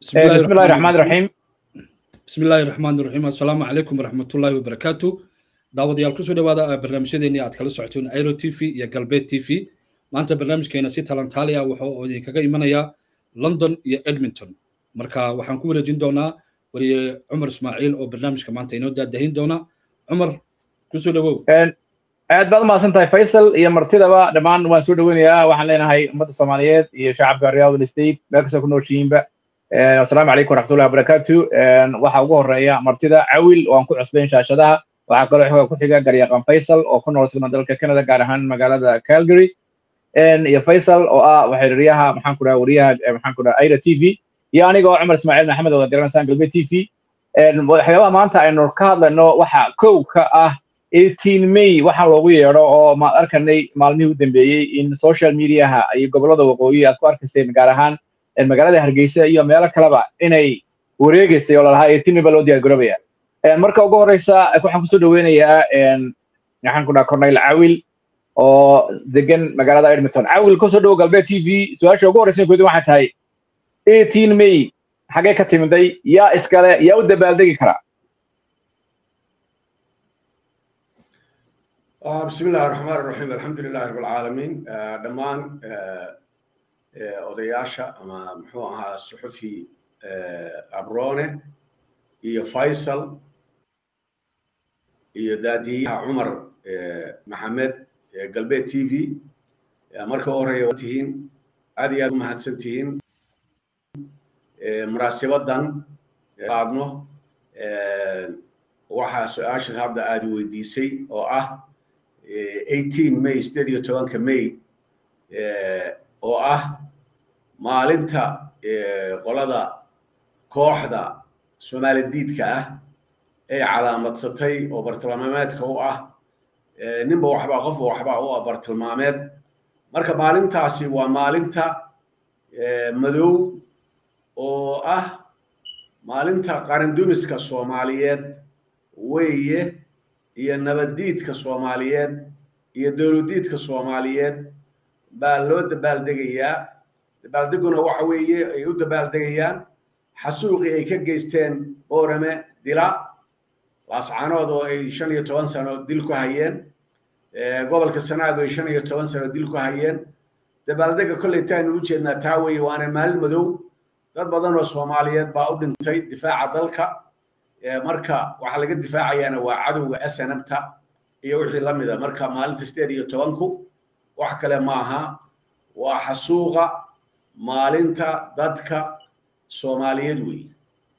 بسم الله, بسم الله الرحمن الرحيم بسم الله الرحمن الرحيم السلام عليكم ورحمة الله وبركاته daawadayaal kusoo dhawaada barnaamijyadeennii aad kala socoteen airo t v iyo galbeed t v maanta barnaamijkeena si talantaali ah wuxuu idinkaga imanayaa london iyo edmonton marka waxaan ku wareejin doonaa wariye cumar ismaaciil oo barnaamijka maanta inoo daadahin doona cumar kusoo dhawow aad baad umahadsan tahay faysal iyo martidaba dhammaan waan soo dhoweynayaa waxaan leenahay ummadda soomaaliyeed iyo shacabka riyadul state meel kastoo ku nooshihiinba assalaamu calaykum waraxmatullahi wabarakaatu waxaa ugu horeeya martida cawil oo aan ku cusbayn shaashadaha waxaa kaloo xoga ku xiga garyaqan faysal oo ku nool sigma dalka canada gaar ahaan magaalada calgary iyo faysal oo ah waxiriiryaha maxaan ku dhaha wariyaha maxaan ku dhaha aira t v iyo aniga oo cumar ismaaciil maxamed oo garanaysaan galbeed t v waxyaabaha maanta aynu ka hadlayno waxa kow ka ah eighteen may waxaa loogu yeedho oo maad arkanay maalmihii u dambeeyey in social mediaha iyo gobollada waqooyi aad ku arkayseen gaar ahaan magaalada hargeysa iyo meelo kaleba inay wareegaysay oo lalahaa eighteen may baa loo diyaar garoobaya marka ugu horeysa waxaan kusoo dhaweynayaa maxaan ku dhaha corneyl cawil oo degan magaalada edmonton cawil kusoo dhowo galbeed t v su-aasha ugu horeysa koodi waxay tahay eighteen may xagee ka timiday yaa iskale yaa u dabaaldegi karaa بسم الله الرحمن الرحيم الحمد لله رب العالمين دمان odayaasha ama muxuu ahaa suxufi abrone iyo faysal iyo daadiyaha cumar maxamed galbeed t v marka u horeeya tihiin aad iyo aad u mahadsan tihiin munaasibadan qaadno waxaa su-aasha hadda aad weydiisay oo ah eighteen may sideed iyo tobanka may oo ah maalinta qolada kooxda soomaali diidka ah ay calaamadsatay oo bartilmaameedka u ah ninba waxbaa qofba waxbaa u ah bartilmaameed marka maalintaasi waa maalinta madow oo ah maalinta qarandumiska soomaaliyeed weeye iyo nabaddiidka soomaaliyeed iyo dowladdiidka soomaaliyeed baa loo dabaaldegayaa dabaaldeguna waxa weeye ay u dabaaldegayaan xasuuqii ay ka geysteen boorame dila laascanood oo ay shan iyo toban sano dil ku hayeen gobolka sanaag oo ay shan iyo toban sano dil ku hayeen dabaaldega kolleytaanu u jeednaa taa weeye waana maalin madow dad badan oo soomaaliyeed baa u dhintay difaaca dalka marka waxaa laga difaacayaana waa cadowga snabta iyo wixii la mida marka maalinta sideed iyo tobanku wax kale ma aha waa xasuuqa maalinta dadka soomaaliyeed weeye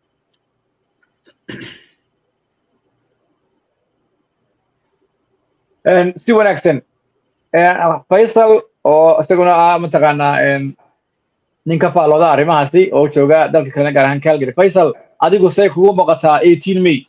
si wanaagsan faysal oo isaguna ah mataqaanaa nin ka faallooda arrimahaasi oo jooga dalka kalena gaar ahaan calgary faysal adigu see kugu muuqataa eighteen may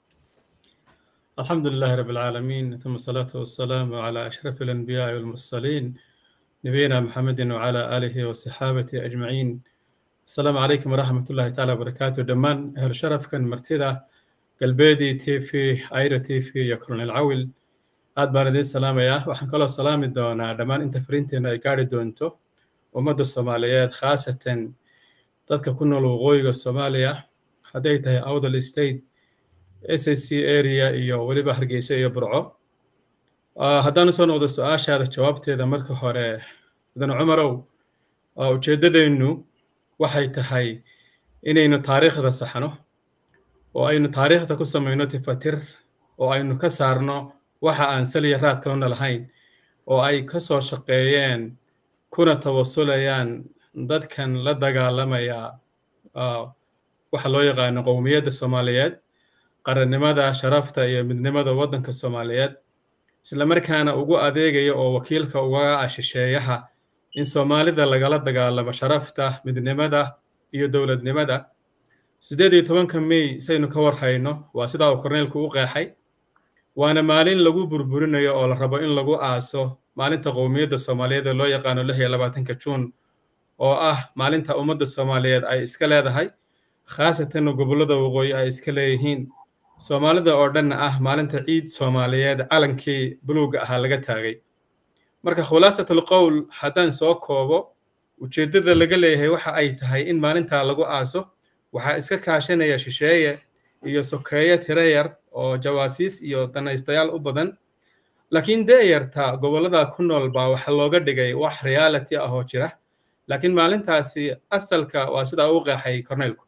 الحمد لله رب العالمين ثم الصلاة والسلام على أشرف الأنبياء والمرسلين نبينا محمد وعلى آله وصحابته أجمعين السلام عليكم ورحمة الله تعالى وبركاته دمان أهل شرف كان مرتدى قلبيدي تي في عيرة تي في يكرون العول aad baan idiin salaamayaa waxaan kaloo salaami doonaa dhammaan inta fariinteena ay gaari doonto ummadda soomaaliyeed khaasatan dadka ku nool waqooyiga soomaaliya hadday tahay awdal state s c area iyo weliba hargeysa iyo burco haddaan usoo noqdo su-aashaada jawaabteeda marka hore mudan cumarow ujeeddadeennu waxay tahay inaynu taariikhda saxno oo aynu taariikhda ku samayno tifatir oo aynu ka saarno waxa aan saliya raadtoonna lahayn oo ay ka soo shaqeeyeen kuna tawasulayaan dadkan la dagaalamaya waxa loo yaqaano qowmiyadda soomaaliyeed qarannimada sharafta iyo midnimada waddanka soomaaliyeed isla markaana ugu adeegaya oo wakiilka uga ah shisheeyaha in soomaalida lagala dagaalamo sharafta midnimada iyo dowladnimada siddeed iyo tobanka may saynu ka warhayno waa sidaa uu korneylku u qeexay waana maalin lagu burburinayo oo la rabo in lagu aaso maalinta qowmiyadda soomaaliyeed ee loo yaqaano lix iyo labaatanka juun oo ah maalinta ummadda soomaaliyeed ay iska leedahay khaasatan gobollada waqooyi ay iska leeyihiin soomaalida oo dhanna ah maalinta ciid soomaaliyeed calankii buluugga ahaa laga taagay marka khulaasatul qowl haddaan soo koobo ujeeddada laga leeyahay waxa ay tahay in maalintaa lagu aaso waxaa iska kaashanaya shisheeye iyo sokeeye tiro yar oo jawaasiis iyo danaystayaal u badan laakiin deeyarta gobollada ku nool baa waxa looga dhigay wax reality ah oo jira laakiin maalintaasi asalka waa sidaa u qeexay corneelku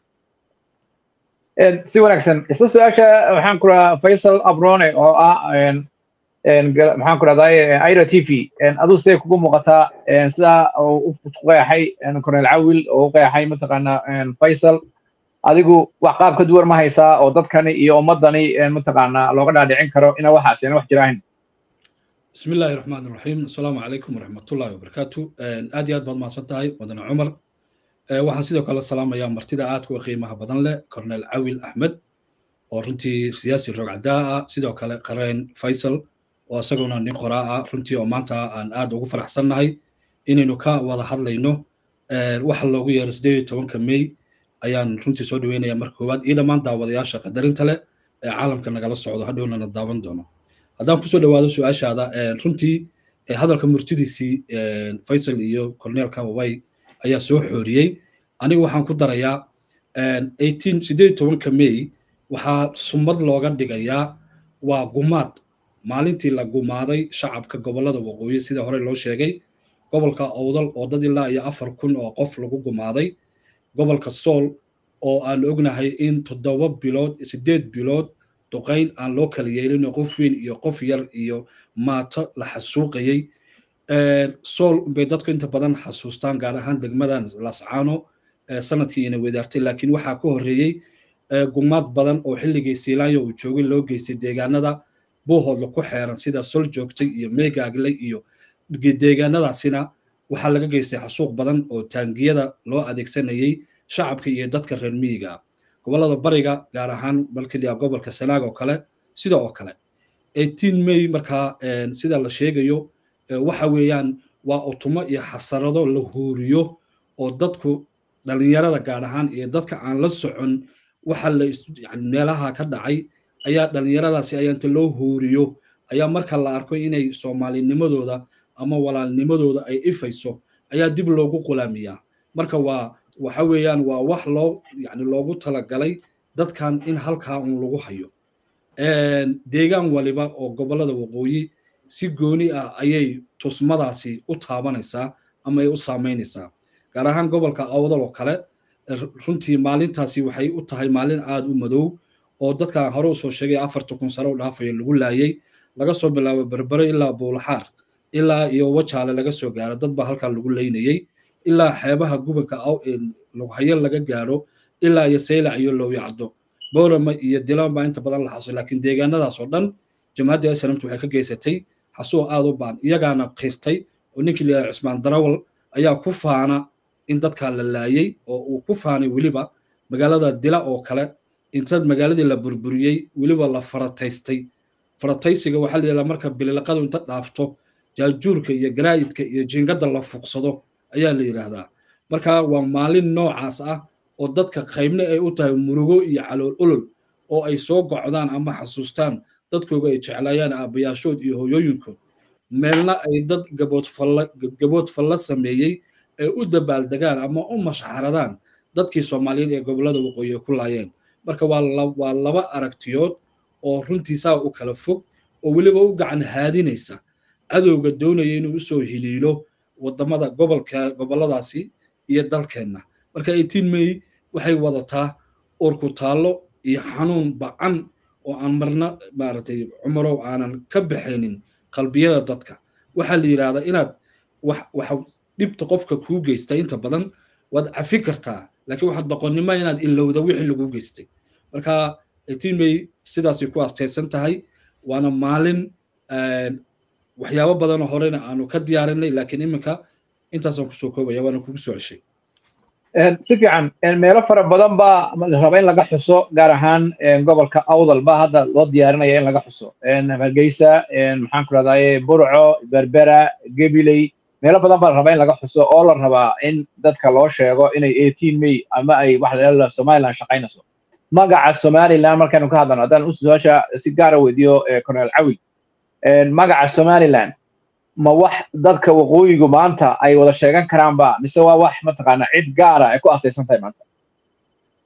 si wanaagsan isla su-aasha waxaan ku rahaa faysal abrone oo ah maxaan ku rahdaa ira t v aduu siday kugu muuqataa sidaa u qeexay corneel cawil oo u qeexay mataqaana faysal adigu wax qaab ka duwan ma haysaa oo dadkani iyo ummadani mataqaana looga dhaadhicin karo ina waxaas ina wax jiraahin بسم الله الرحمن الرحيم السلام عليكم ورحمة الله وبركاته آد ياد بعد ما صدتهاي ودنا عمر waxaan sidoo kale salaamayaa martida aadka u qiimaha badan leh cornel cawil axmed oo runtii siyaasi rogcadaa ah sidoo kale qareen faysal oo isaguna nin qoraa ah runtii oo maanta aan aad ugu faraxsannahay inaynu ka wada hadlayno waxa loogu yeero sideed iyo tobanka may ayaan runtii soo dhaweynaya marka koowaad iyo dhammaan daawadayaasha qadarinta leh ee caalamka nagala socdo hadhownana daawan doono haddaan kusoo dhawaado su-aashaada runtii hadalka murtidiisii faysal iyo corneelka way ayaa soo xooriyey anigu waxaan ku darayaa sideed tobanka may waxaa sumad looga dhigayaa waa gumaad maalintii la gumaaday shacabka gobollada waqooyi sida hore loo sheegay gobolka owdal oo dad ilaa iyo afar kun oo qof lagu gumaaday gobolka sool oo aan ognahay in toddoba bilood sideed bilood duqayn aan loo kala yeelin qof weyn iyo qof yar iyo maato la xasuuqayey sool bay dadku inta badan xasuustaan gaar ahaan degmadan lascaano sanadkii ina wadaartay laakiin waxaa ka horreeyey gumaad badan oo xilligii siilaanya uu joogay loo geystay deegaanada buuhoodla ku xeeran sida sol joogtay iyo meegaagle iyo deegaanadaasina waxaa laga geystay xasuuq badan oo taangiyada loo adeegsanayey shacabka iyo dadka reer miyiga ah gobollada bariga gaar ahaan balkaliya gobolka sanaag oo kale sida oo kale may markaa sida la sheegayo waxa weeyaan waa utumo iyo xasarado la huuriyo oo dadku dhalinyarada gaar ahaan iyo dadka aan la socon waxa la meelaha ka dhacay ayaa dhalinyaradaasi ayaa inta loo huuriyo ayaa marka la arko inay soomaalinimadooda ama walaalnimadooda ay ifayso ayaa dib loogu qulaamiyaa marka waa waxa weeyaan waa wax loo yani loogu talagalay dadkan in halkaa un lagu hayo deegaan waliba oo gobollada waqooyi si gooni ah ayay tusmadaasi u taabanaysaa ama ay u saamaynaysaa gaar ahaan gobolka awdal oo kale runtii maalintaasi waxay u tahay maalin aad u madow oo dadkan hore usoo sheegay afarta kun sare u dhaafaya lagu laayay laga soo bilaabo berbere ilaa buulaxaar ilaa iyo wajaale laga soo gaaro dad baa halkaa lagu leynayey ilaa xeebaha gubanka lughayo laga gaaro ilaa iyo saylac iyo lowyacdo boorama iyo dilan baa inta badan la xaso laakiin deegaanadaas oo dhan jamaaddii islamtu waxay ka geysatay xasuuq aad u baan iyagaana qirtay oo ninkii layahay cusmaan darawal ayaa ku faana in dadkaa la laayey oo uu ku faanay weliba magaalada dila oo kale inta magaaladii la burburiyey weliba la farataystay farataysiga waxaa la yidhahdaa marka bililaqadu inta dhaafto jaajuurka iyo garaayidka iyo jiingadda la fuqsado ayaa la yidhaahdaa marka waa maalin noocaas ah oo dadka qaybna ay u tahay murugo iyo calool olol oo ay soo gocdaan ama xasuustaan dadkooga ay jeclaayaan aabbayaashood iyo hooyooyinkood meelna ay dad gabood falla sameeyey ay u dabaaldegaan ama u mashxaradaan dadkii soomaaliyeed ee gobollada waqooyi ku laayeen marka waa laba aragtiyood oo runtiisaa u kala fog oo weliba u gacan haadinaysa cadowga doonaya inuu usoo hiliilo wadamada gobolka gobolladaasi iyo dalkeenna marka eighteen may waxay wadataa urku taallo iyo xanuun ba-an oo aan marna maaragtay cumarow aanan ka baxaynin qalbiyada dadka waxaa la yidhahdaa inaad wax waxa dhibta qofka kuu geysta inta badan waad cafi kartaa laakiin waxaad boqonnimo inaad ilowda wixii laguu geystay marka eighteen may sidaasay ku astaysan tahay waana maalin waxyaabo badanoo horena aanu ka diyaarinay laakiin iminka intaasaan kusoo koobaya waana kugu soo ceshay si fiican meelo fara badan baa raba in laga xuso gaar ahaan gobolka awdal baa hadda loo diyaarinaya in laga xuso hargeysa maxaan ku rahdaye burco berbera gabiley meelo badan baa la rabaa in laga xuso oo la rabaa in dadka loo sheego inay eighteen may ama ay wax la somaliland shaqaynayso magaca somaliland markaynu ka hadlano haddaan su-aasha si gaara weydiiyo cornel cawil magaca somaliland ma wax dadka waqooyigu maanta ay wada sheegan karaanba mise waa wax mataqaana cid gaara ay ku astaysan tahay maanta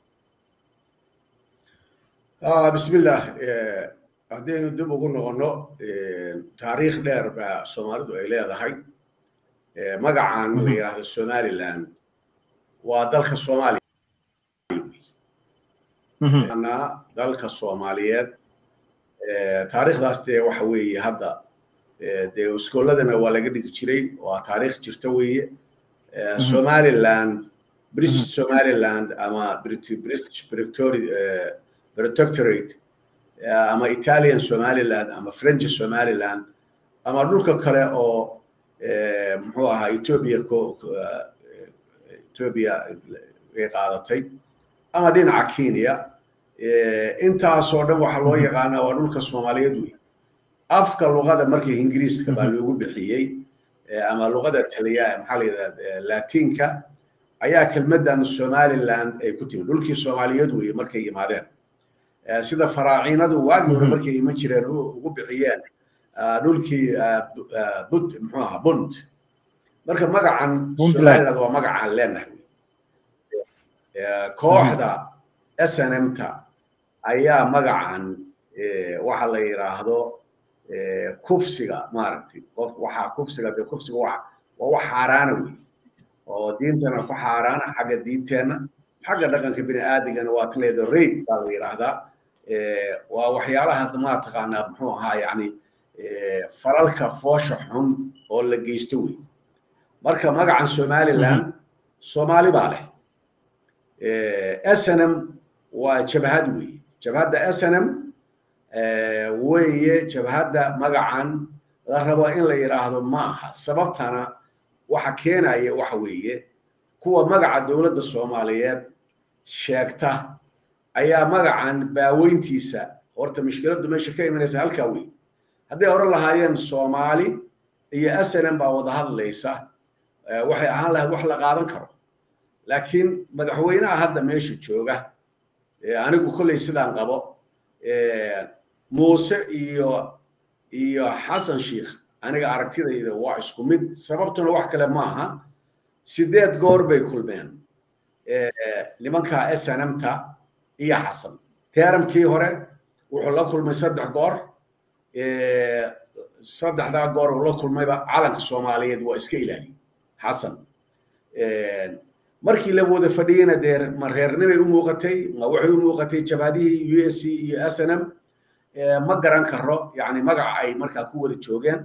bismillah haddaynu dib ugu noqonno taariikh dheer baa soomaalidu ay leedahay magacan la yidhaahdo somaliland waa dalka soomaaliya dalka soomaaliyeed taariikhdaas dee waxa weeye hadda dee iskooladana waa laga dhigi jiray waa taariikh jirta weeye somaliland british somaliland ama british protectorate ama italian somaliland ama french somaliland ama dhulka kale oo muxuu ahaa ethiopia ethiopia ay qaadatay ama dhinaca kenya intaasoo dhan waxaa loo yaqaanaa waa dhulka soomaaliyeed wey afka luqada markii ingiriiska baa loogu bixiyey ama luqada taliya maxaa la yidhahda latinka ayaa kelmaddan somaliland ay ku timi dhulkii soomaaliyeed weye markay yimaadeen sida faraaciinadu waagii hore markay iman jireen ugu bixiyeen dhulkii bud muxuu ahaa bunt marka magacan somaliland waa magacaan leenahay kooxda snmta ayaa magacan waxa la yidhaahdo kufsiga maaragtay qof waxaa kufsiga de kufsiga waa waa wax xaaraana wey oo diintana ku xaaraana xagga diinteenna xagga dhaqanka bini aadigana waa taleedo raid baa la yidhaahdaa waa waxyaalaha maa taqaanaa muxuu ahaa yani falalka foosha xun oo la geysto wey marka magacan somaliland soomaali baa leh snm waa jabhad wey jabhadda snm weeye jabhadda magacan la rabo in la yidhaahdo ma aha sababtana waxa keenaya waxa weeye kuwa magaca dowladda soomaaliyeed sheegta ayaa magacan baaweyntiisa horta mushkiladdu meesha ka imanaysa halkaa wey hadday hore lahaayeen soomaali iyo snm baa wada hadlaysa waxay ahaan lahayd wax la qaadan karo laakiin madaxweynaha hadda meesha jooga anigu kolley sidaan qabo muuse iyo iyo xasan sheikh aniga aragtidayda waa isku mid sababtuna wax kale ma aha sideed goor bay kulmeen nimanka snmta iyo xasan teeramkii hore wuxuu la kulmay saddex goor saddexdaa goor uu la kulmayba calanka soomaaliyeed waa iska ilaaliy xasan markii la wada fadhiyena dee ma reernimay u muuqatay ma waxay u muuqatay jabhadihii u s c iyo snm ma garan karo yani magaca ay markaa ku wada joogeen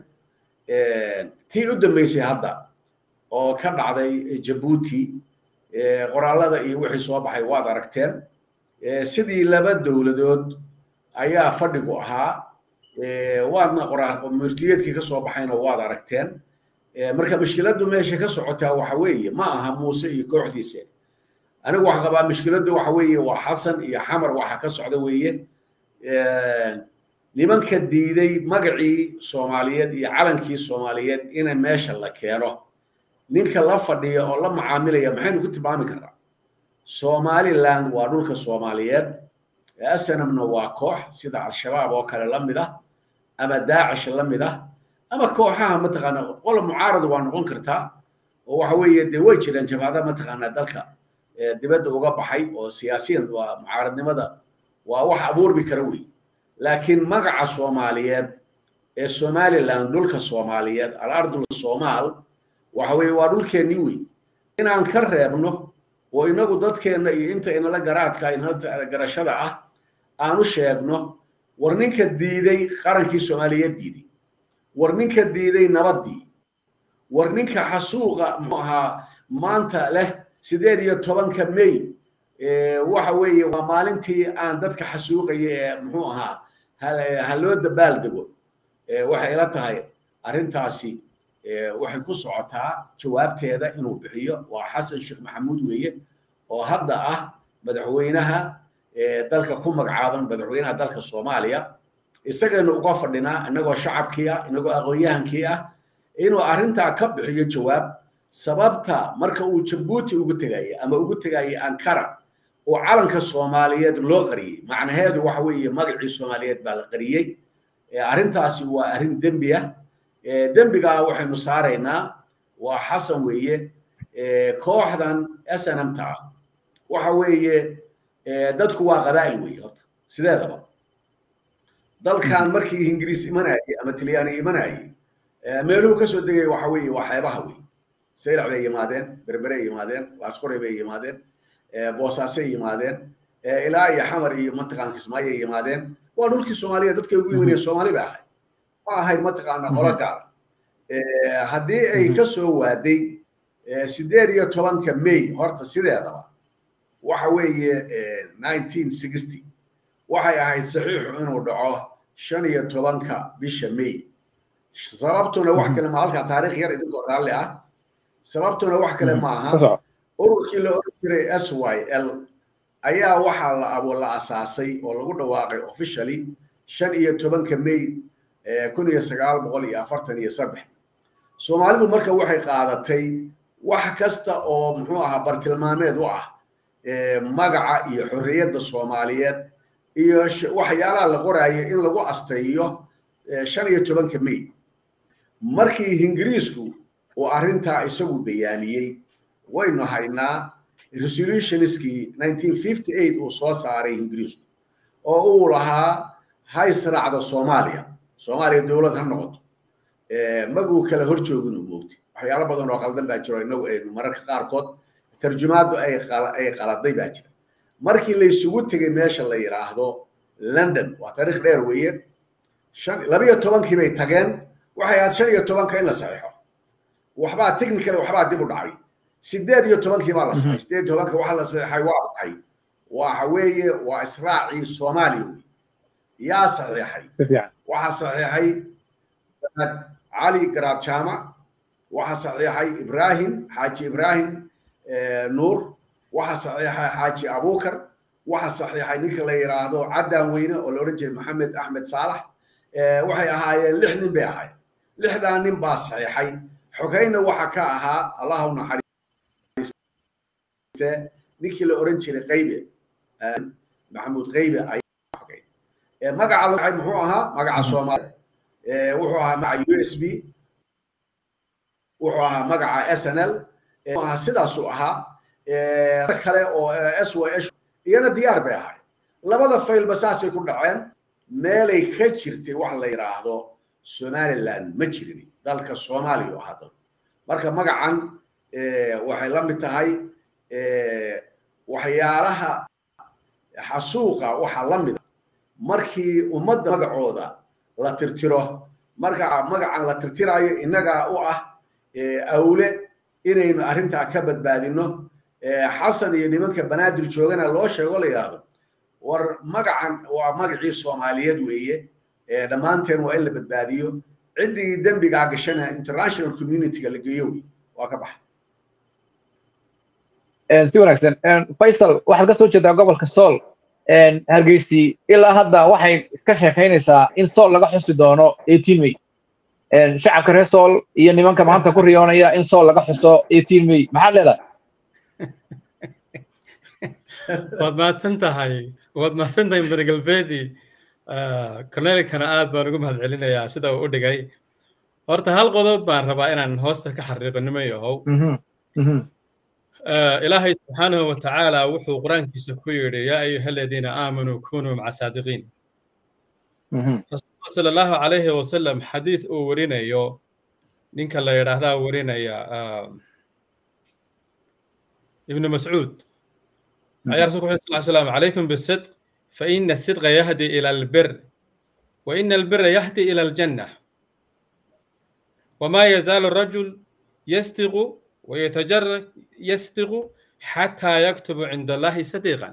tii u dambeysay hadda oo ka dhacday jabuuti qoraalada iyo wixii soo baxay waad aragteen sidii laba dowladood ayaa fadhigu ahaa waadna murtiyeedkii ka soo baxayna waad aragteen marka mushkiladdu meesha ka socotaa waxa weeye ma aha muuse iyo kooxdiisa anigu waxa qabaa mushkiladdu waxa weeye waa xasan iyo xamar waxa ka socda weeye nimanka diiday magacii soomaaliyeed iyo calankii soomaaliyeed ina meesha la keeno ninka la fadhiya oo la macaamilaya maxaynu ku tilmaami karnaa somaliland waa dhulka soomaaliyeed snmna waa koox sida al-shabaab oo kale la mid ah ama daacish la mid ah ama kooxaha mataqaana qola mucaarad waa noqon kartaa oo waxa weeye dee way jiraan jabhada mataqaanaa dalka dibadda uga baxay oo siyaasiyan waa mucaaradnimada waa wax abuurmi kara wey laakiin magaca soomaaliyeed ee somaliland dhulka soomaaliyeed alardul somaal waxa weeye waa dhulkeennii wey inaan ka reebno oo inagu dadkeenna iyo inta inala garaadka inala garashada ah aan u sheegno war ninka diiday qarankii soomaaliyeed diiday war ninka diiday nabaddii war ninka xasuuqa muxuu ahaa maanta leh sideed iyo tobanka may waxa weeye waa maalintii aan dadka xasuuqaya ee muxuu ahaa ha loo dabaal dego waxay ila tahay arrintaasi waxay ku socotaa jawaabteeda inuu bixiyo waa xasan sheekh maxamuud weeye oo hadda ah madaxweynaha dalka ku magacaaban madaxweynaha dalka soomaaliya isagaynu uga fadhinaa inagoo shacabkii ah inagoo aqoonyahankii ah inuu arrintaa ka bixiyo jawaab sababta marka uu jabuuti ugu tegayay ama ugu tegayay ankara oo calanka soomaaliyeed loo qariyey macnaheedu waxa weeye magacii soomaaliyeed baa la qariyey arrintaasi waa arrin dembi ah dembigaa waxaynu saaraynaa waa xasan weeye kooxdan snmta ah waxa weeye dadku waa qabaa'il weeye horta sideedaba dalkan markii ingiriis imanayay ama talyaani imanayay meeluhu kasoo degay waxa weeye waa xeebaha wey saylac bay yimaadeen berbere yimaadeen laasqore bay yimaadeen boosaasay yimaadeen ilaa iyo xamar iyo mataqaan kismaayay yimaadeen waa dhulkii soomaaliya dadkay ugu imanayeen soomaali bay ahayd ma ahayd mataqaana qolo gaara haddii ay ka soo waaday sideed iyo tobanka may horta sideedaba waxa weeye nineteen sixty waxay ahayd saxiixu inuu dhaco shan iyo tobanka bisha may sababtuna wax kale ma halkaa taariikh yar idinkoo raalli ah sababtuna wax kale ma aha ururkii la oran jiray s y l ayaa waxaa la abo la asaasay oo lagu dhawaaqay officially shan iyo tobanka may kun iyo sagaal boqol iyo afartan iyo saddex soomaalidu marka waxay qaadatay wax kasta oo muxuu ahaa bartilmaameed u ah magaca iyo xorriyadda soomaaliyeed iyo waxyaalaha la qoraayo in lagu astayiyo shan iyo tobanka may markii ingiriisku uu arrintaa isagu bayaaniyey waynu haynaa resolutionskii nineteen fifty eight uu soo saaray ingiriisku oo uu lahaa ha israacdo soomaaliya soomaaliya dowlad ha noqoto maguu kala hor joogin u moogtay waxyaalo badan oo qaldan baa jiro inagu aynu mararka qaarkood tarjumaaddu ay ay qaladay baa jira markii la isugu tegay meesha la yidhaahdo london waa taariikh dheer weeye shan labiyo tobankii bay tageen waxay ahayd shan iyo tobanka in la saxiixo waxbaa technical waxbaa dib u dhacay sideed iyo tobankii baa la saxay sideed iyo tobanka waxa la saxiixay waa maxay waxa weeye waa israacii soomaaliya wey yaa saxiixay waxaa saxiixay cali garaab jaamac waxaa saxiixay ibrahim xaaji ibrahim nuur waxaa saxiixay xaaji abukar waxaa saxiixay ninka la yidhaahdo caddaan weyne oo la odhan jiray maxamed axmed saalax waxay ahaayeen lix nin bay ahaayeen lixdaa nin baa saxiixay xogayna waxa ka ahaa allah u naxariiste ninkii la odhan jiray qaybe maxamuud qaybe ayaa xogay magaca la muxuu ahaa magaca soomaaliya wuxuu ahaa magaca u s b wuxuu ahaa magaca s n l ahaa sidaasuu ahaa kale oo s y s iyana diyaar bay ahay labada faylba saasay ku dhaceen meelay ka jirtay wax la yidhaahdo somaliland ma jirin dalka soomaaliya oo ahaa dal marka magacan waxay la mid tahay waxyaalaha xasuuqa waxaa la mida markii ummadda magacooda la tirtiro marka magacan la tirtirayo innagaa u ah awle inaynu arrintaa ka badbaadino xasan iyo nimanka banaadir joogana loo sheego la yidhaahdo war magacan waa magacii soomaaliyeed weeye dhammaanteen waa in la badbaadiyo ciddii dembigaa gashana international communityga la geeyo wey waa ka baxa si wanaagsan faysal waxaad ka soo jeedaa gobolka sool hargeysi ilaa hadda waxay ka sheekaynaysaa in sool laga xusi doono eighteen may shacabka reer sool iyo nimanka maanta ku riyoonaya in sool laga xuso eighteen may maxaad leedahay waad mahadsan tahay waad mahadsan tahay mudane galbeedi cornelkana aad baan ugu mahad celinayaa sida uu u dhigay horta hal qodob baan rabaa inaan hoosta ka xariiqo niman yahow ilaahay subxaanahu wa tacaala wuxuu qur-aankiisa ku yidhi yaa ayuha aladiina aamanuu kunuu maca saadiqiin rasuulka sala allahu calayhi wasalam xadiid uu warinayo ninka la yidhaahdaa warinaya ibnu mascuud ayaa rasulku wuxuu sal slam calaykum bisidq faina asidqa yahdi ila albir waina albira yahdi ila aljanna wama yazaalu rajul yastiqu ويتجرد يصدق حتى يكتب عند الله صديقا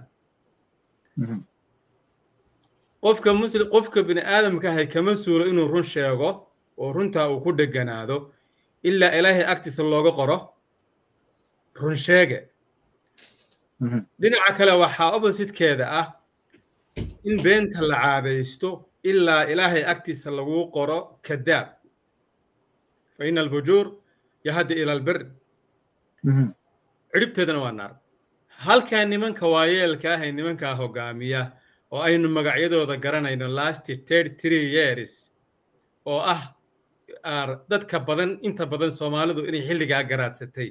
qofka muslim qofka bini aadamka ahay kama suuro inuu run sheego oo runtaa uu ku dheganaado ilaa ilaahay agtiisa looga qoro run sheege dhinaca kale waxaa oppositekeeda ah in beenta la caadaysto ilaa ilaahay agtiisa lagu qoro kadaab fa ina alfujuur yahdi ila albir ciribteedana waa naar halkaa nimanka waayeelka ah ee nimankaa hogaamiya oo aynu magacyadooda garanayno last thirty three years oo ah dadka badan inta badan soomaalidu inay xilligaa garaadsatay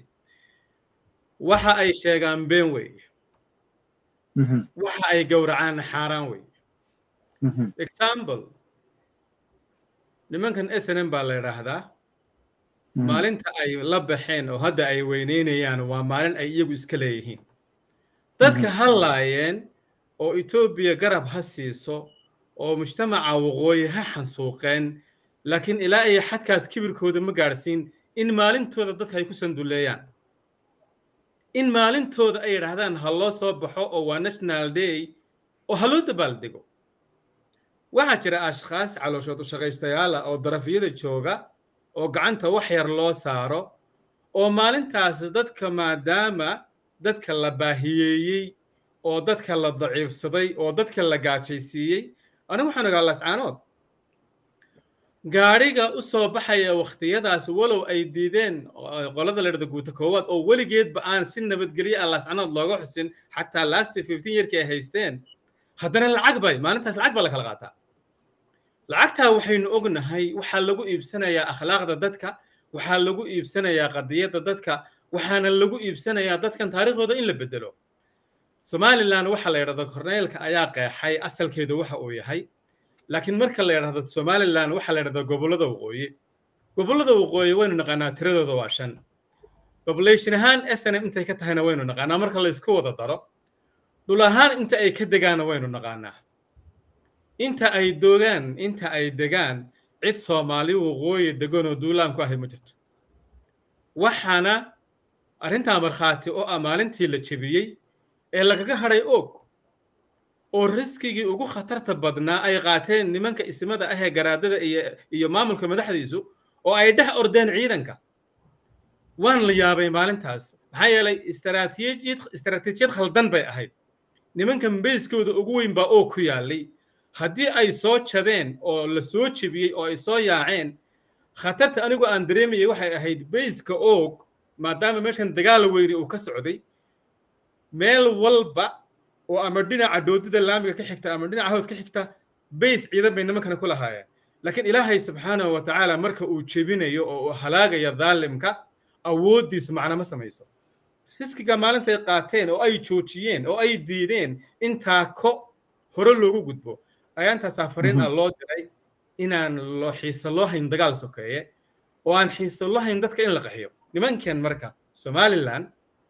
waxa ay sheegaan been weeye waxa ay gowracaan xaaraan weeye example nimankan snm baa la yidhaahdaa maalinta ay la baxeen oo hadda ay weyneynayaan waa maalin ay iyagu iska leeyihiin dadka hadlaayeen oo etoobiya garab ha siiso oo mujtamaca waqooyi ha xansuuqeen laakiin ilaa iyo xadkaas kibirkooda ma gaadhsiin in maalintooda dadka ay ku sanduleeyaan in maalintooda ay yidhaahdaan ha loo soo baxo oo waa national day oo ha loo dabaaldego waxaa jira ashkhaas calooshood u shaqaystayaala oo darafyada jooga oo gacanta wax yar loo saaro oo maalintaas dadka maadaama dadka la baahiyeeyey oo dadka la daciifsaday oo dadka la gaajaysiiyey anigu waxaan ogaa lascaanood gaadhiga u soo baxaya wakhtiyadaas walow ay diideen qolada la dhada guuta koowaad oo weligeedba aan si nabadgelye ah lascanood looga xusin xataa lasti fifteen yeerkii ay haysteen haddana lacag bay maalintaas lacag baa la kala qaataa lacagtaa waxaynu ognahay waxaa lagu iibsanayaa akhlaaqda dadka waxaa lagu iibsanayaa qadiyadda dadka waxaana lagu iibsanayaa dadkan taariikhdooda in la bedelo somalilan waxa la yidhahdo korneylka ayaa qeexay asalkeedu waxa uu yahay laakiin marka la yidhahdo somalilan waxa la yidhahdo gobollada waqooyi gobollada waqooyi waynu naqaanaa tiradooda waa shan population ahaan snm intay ka tahayna waynu naqaanaa marka la isku wada daro dhul ahaan inta ay ka degaana waynu naqaanaa inta ay dogaan inta ay degaan cid soomaali waqooyi deganoo duulaan ku ahay ma jirto waxaana arrintaa markhaati oo ah maalintii la jebiyey ee lagaga hadhay og oo riskigii ugu khatarta badnaa ay qaateen nimanka ismada ah ee garaadada iyo iyo maamulka madaxdiisu oo ay dhex ordeen ciidanka waan la yaabay maalintaas maxaa yeelay istaraatiijiyad istaraatiijiyad khaldan bay ahayd nimankan beyskooda ugu weyn baa oo ku yaallay haddii ay soo jabeen oo la soo jebiyey oo ay soo yaaceen khatarta anigu aan dareemayay waxay ahayd beyska oog maadaama meeshan dagaal weyni uu ka socday meel walba oo ama dhinaca doodida laamiga ka xigta ama dhinaca hawd ka xigta beys ciidan bay nimankana ku lahaayeen laakiin ilaahay subxaanahu wa tacaala marka uu jebinayo oo uu halaagaya daalimka awooddiisu macna ma samayso riskiga maalintay qaateen oo ay joojiyeen oo ay diideen intaa ko hore loogu gudbo ayaa intaasaa fariin ah loo diray inaan loo xiisa loo hayn dagaal sokeeye oo aan xiisa loo hayn dadka in la qaxiyo nimankan marka somalilan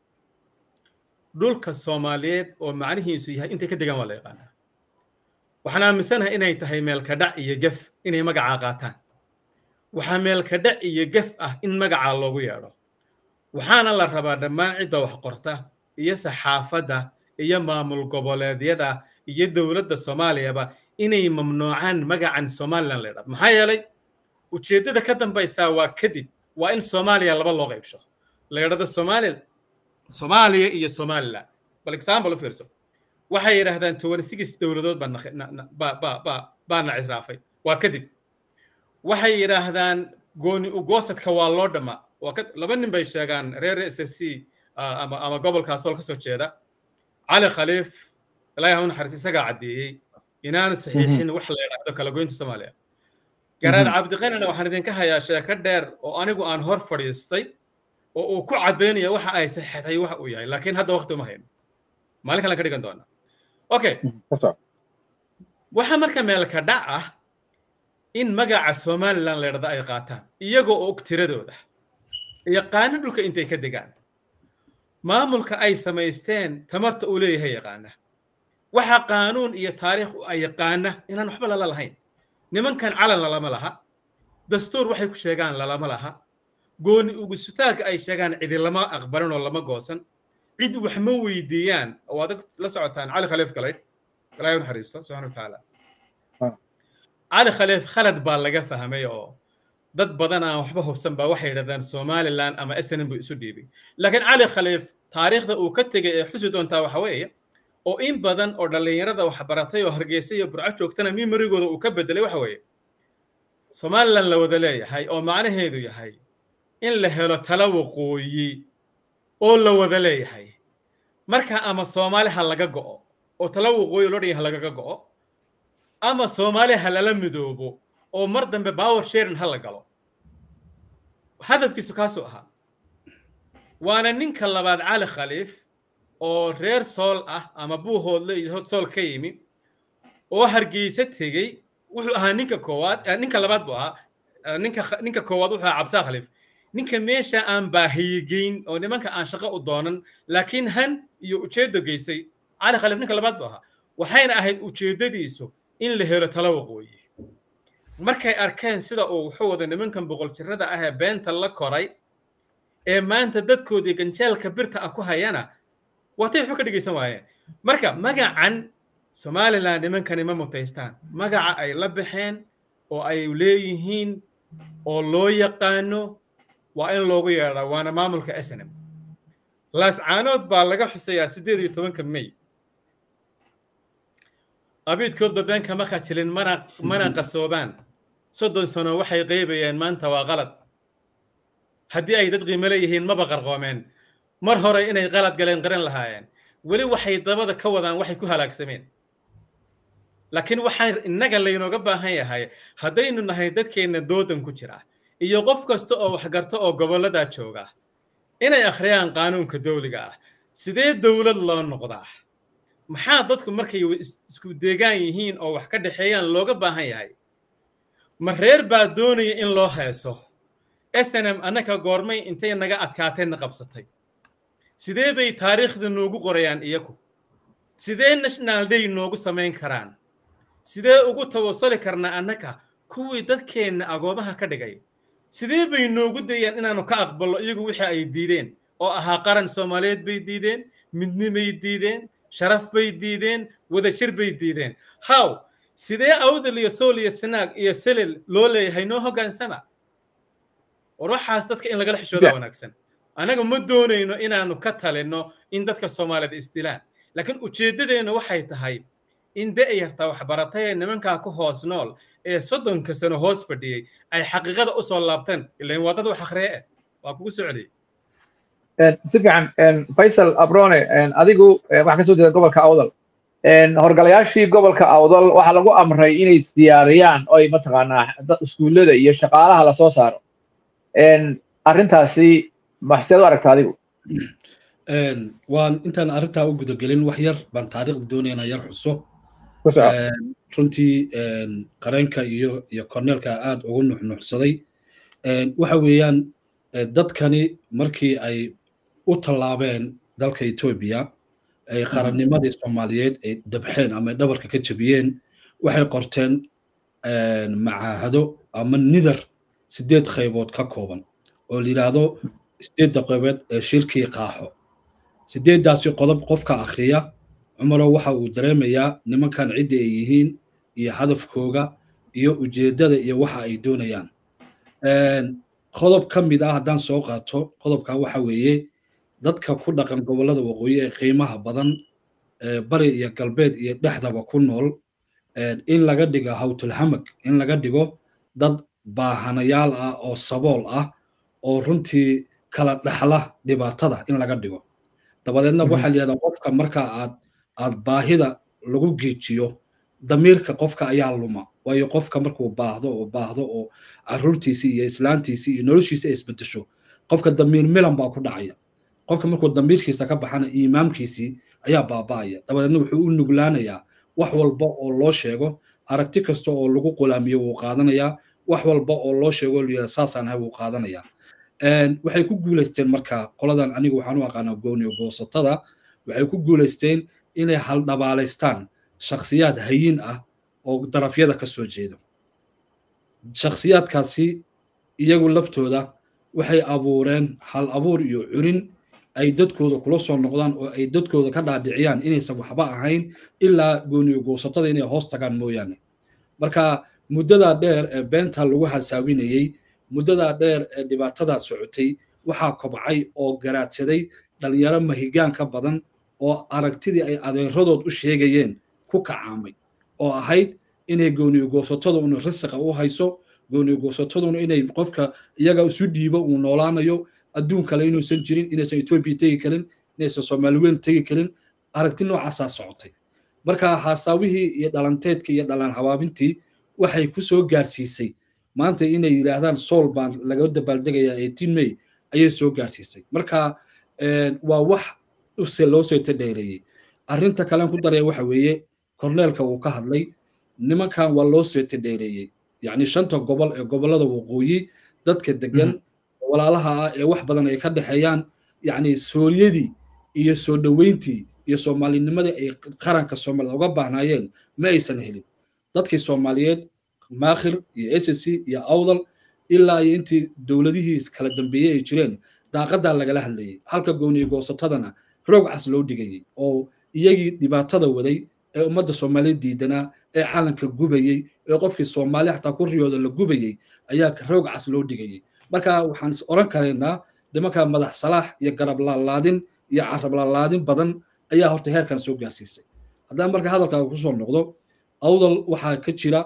dhulka soomaaliyeed oo macnihiisu yahay intay ka degaan waa la yaqaanaa waxaan aaminsanahay inay tahay meelkadhac iyo gef inay magacaa qaataan waxaa meelkadhac iyo gef ah in magacaa loogu yeedho waxaana la rabaa dhammaan cidda wax qorta iyo saxaafadda iyo maamul goboleedyada iyo dowladda soomaaliyaba inay mamnuucaan magacan somalilan la yidhahdo maxaa yeelay ujeeddada ka dambaysaa waa kadib waa in soomaaliya laba loo qaybsho la yidhahdo somali soomaaliya iyo somalilan bal example u fiirso waxay yidhaahdaan toban six dowladood baana cisraafay waa kadib waxay yidhaahdaan gooni ugoosadka waa loo dhammaa laba nin bay sheegaan reer s s c ama ama gobolkaasoo ka soo jeeda cali khaliif ilaahi ha u naxariis isagaa caddeeyey inaanu saxiixin wax la yidhaahdo kala goynta soomaaliya garaad cabdiqanina waxaan idinka hayaa sheeko dheer oo anigu aan hor fadhiistay oo uu ku caddaynaya waxa ay saxiixday waxa uu yahay laakiin hadda waqti uma hayno maalin kalen ka dhigan doonaa okay waxaa marka meelka dhac ah in magaca somalilan la yidhahdo ay qaataan iyagoo og tiradooda yaqaano dhulka intay ka degaan maamulka ay samaysteen tamarta uu leeyahay yaqaana waxa qaanuun iyo taariikh ay yaqaana inaan waxba lala lahayn nimankan calan lalama laha dastuur waxay ku sheegaan lalama laha gooni ugusutaagka ay sheegaan cidi lama aqbalin oo lama goosan cid wax ma weydiiyaan oo adag la socotaan cali khaliif galay ilaahay u naxariisto subxana wa tacaala cali khaliif khalad baa laga fahmay oo dad badan aan waxba hubsan baa waxay yidhahdaan somaliland ama snm buu isu dhiibay laakiin cali khaliif taariikhda uu ka tegay ee xusi doontaa waxa weeye oo in badan oo dhallinyarada wax baratay oo hargeysa iyo burco joogtana mimarigooda uu ka bedelay waxa weeye somaliland la wada leeyahay oo macnaheedu yahay in la helo tala waqooyi oo la wada leeyahay marka ama soomaali ha laga go'o oo tala waqooyi loo dhan yahay lagaga go'o ama soomaali ha lala midoobo oo mar dambe power sharing ha la galo hadafkiisu kaasuu ahaa waana ninka labaad cali khaliif oo reer sool ah ama buuhoodle iyo sool ka yimi oo hargeysa tegey wuxuu ahaa ninka koowaad ninka labaad buu ahaa ninka ninka koowaad wuxuu ahaa cabsaa khaliif ninka meesha aan baahiyegeyn oo nimanka aan shaqo u doonan laakiin han iyo ujeeddo geysay cali khaliif ninka labaad buu ahaa waxayna ahayd ujeeddadiisu in la helo talo waqooyi markay arkeen sida uu wuxuu wada nimankan boqol jirada ah ee beenta la koray ee maanta dadkoodii ganjeelka birta ah ku hayana waatay waxba ka dhegaysan waayeen marka magacan somaliland nimankani ma mutaystaan magaca ay la baxeen oo ay leeyihiin oo loo yaqaano waa in loogu yeedhaa waana maamulka snm laascaanood baa laga xusayaa siddeed iyo tobanka may abiidkoodba been kama khajilin mana mana qasoobaan soddon sano waxay qeybayeen maanta waa qalad haddii ay dad qiimo leeyihiin maba qarqoomeen mar hore inay qalad galeen qaran lahaayeen weli waxay dabada ka wadaan waxay ku halaagsameen laakiin waxaan innaga laynooga baahan yahay haddaynu nahay dadkeenna doodan ku jira iyo qof kasta oo waxgarto oo gobolladaa jooga inay akhriyaan qaanuunka dawliga ah sidee dowlad loo noqdaa maxaa dadku markay isku deegaan yihiin oo wax ka dhexeeyaan looga baahan yahay ma reer baa doonaya in loo heeso snm annaka goormay intay naga adkaateenna qabsatay sidee bay taariikhda noogu qorayaan iyaku sidee national day noogu samayn karaan sidee ugu tawasuli karnaa annaka kuwii dadkeenna agoomaha ka dhigay sidee bay noogu dayaan inaannu ka aqballo iyagu wixii ay diideen oo ahaa qaran soomaaliyeed bay diideen midnimay diideen sharaf bay diideen wadajir bay diideen haw sidee awdal iyo sool iyo sinaag iyo selel loo leeyahay noo hoggaansama war waxaas dadka in lagala xishooda wanaagsan annaga ma doonayno inaannu ka talinno in dadka soomaaliyeed isdilaan laakiin ujeeddadeenna waxay tahay in da'yarta waxbaratay ee nimankaa ku hoos nool ee soddonka sano hoos fadhiyey ay xaqiiqada u soo laabteen ilain waa dad wax akhriye eh waa kugu socdiyey si fiican faysal abrone adigu waxaa ka soo jeeda gobolka awdal horgalayaashii gobolka awdal waxaa lagu amray inay isdiyaariyaan oy mataqaanaa iskuullada iyo shaqaalaha lasoo saaro arrintaasi maxseed u aragta adigu waan intaan arrintaa u gudagelin wax yar baan taariikhda doonaya inaan yar xuso runtii qareenka iyo iyo korneelka aad ugu nuxnuxsaday waxa weeyaan dadkani markii ay u tallaabeen dalka etoobiya ay qarannimadii soomaaliyeed ay dabxeen ama dhabarka ka jebiyeen waxay qorteen macaahado ama nidar sideed qaybood ka kooban oo la yidhaahdo sideedda qaybood ee shirkii qaaxo sideeddaasi qodob qofka akhriya cumarow waxa uu dareemayaa nimankan cidda ay yihiin iyo hadafkooga iyo ujeeddada iyo waxa ay doonayaan qodob ka mid ah haddaan soo qaato qodobka waxa weeye dadka ku dhaqan gobollada waqooyi ee qiimaha badan bari iyo galbeed iyo dhexdaba ku nool in laga dhigo hawtulhamag in laga dhigo dad baahanayaal ah oo sabool ah oo runtii kala dhexla dhibaatada in laga dhigo dabadeedna waxaa layihahdaa qofka marka aad aad baahida lagu geejiyo damiirka qofka ayaa luma waayo qofka markuu baahdo oo baahdo oo caruurtiisii iyo islaantiisii iyo noloshiisa ay isbedesho qofka damiir milan baa ku dhacaya qofka markuu damiirkiisa ka baxana iimaamkiisii ayaa baaba'aya dabadeedna wuxuu u nuglaanayaa wax walba oo loo sheego aragti kasta oo lagu qulaamiyo wuu qaadanayaa wax walba oo loo sheego layihahda saasaan ahay wuu qaadanayaa waxay ku guulaysteen marka qoladan anigu waxaan u aqaanaa gooniyo goosatada waxay ku guulaysteen inay haldhabaalaystaan shakhsiyaad hayin ah oo darafyada ka soo jeedo shakhsiyaadkaasi iyagu laftooda waxay abuureen hal abuur iyo curin ay dadkooda kula soo noqdaan oo ay dadkooda ka dhaadhiciyaan inaysan waxba ahayn ilaa gooniyo goosatada inay hoos tagaan mooyaane marka muddadaa dheer ee beenta lagu hasaawinayey muddadaa dheer ee dhibaatadaa socotay waxaa kobcay oo garaadsaday dhalinyaro mahigaan ka badan oo aragtidii ay adeeradood u sheegayeen ku kacaamay oo ahayd inay gooniyo goosataduna risiqa u hayso gooniyo goosataduna inay qofka iyaga isu dhiibo uu noolaanayo adduun kale inuusan jirin inaysan etoobiya tegi karin inaysan soomaaliweyn tegi karin aragti noocaasaa socotay marka haasaawihii iyo dhalanteedkii iyo dhalaan habaabintii waxay ku soo gaarsiisay maanta inay yidhaahdaan sool baan laga dabaaldegayaa eighteen may ayay soo gaarsiisay marka waa wax use loo soo tadheereeyey arrinta kalen ku daraya waxa weeye korneelka uu ka hadlay nimankan waa loo seeta dheereeyey yacni shanta gobol ee gobollada waqooyi dadka degan walaalaha ah ee wax badan ay ka dhexeeyaan yacni sooriyadii iyo soo dhoweyntii iyo soomaalinimadii ay qaranka soomaalida uga baahnaayeen ma aysan helin dadkii soomaaliyeed maakhir iyo s c iyo awdal ilaa iyo intii dowladihii kala dambeeyey ay jireen daaqadaa lagala hadlayay halka gooniyo goosatadana roog cas loo dhigayay oo iyagii dhibaatada waday ee ummadda soomaaliyeed diidanaa ee calanka gubayey ee qofkii soomaali xataa ku riyooda la gubayey ayaa roog cas loo dhigayay marka waxaan is oran karaynaa nimanka madax salaax iyo garab laalaadin iyo carab laalaadin badan ayaa horta heerkan soo gaarsiisay haddaan marka hadalkaaga kusoo noqdo awdal waxaa ka jira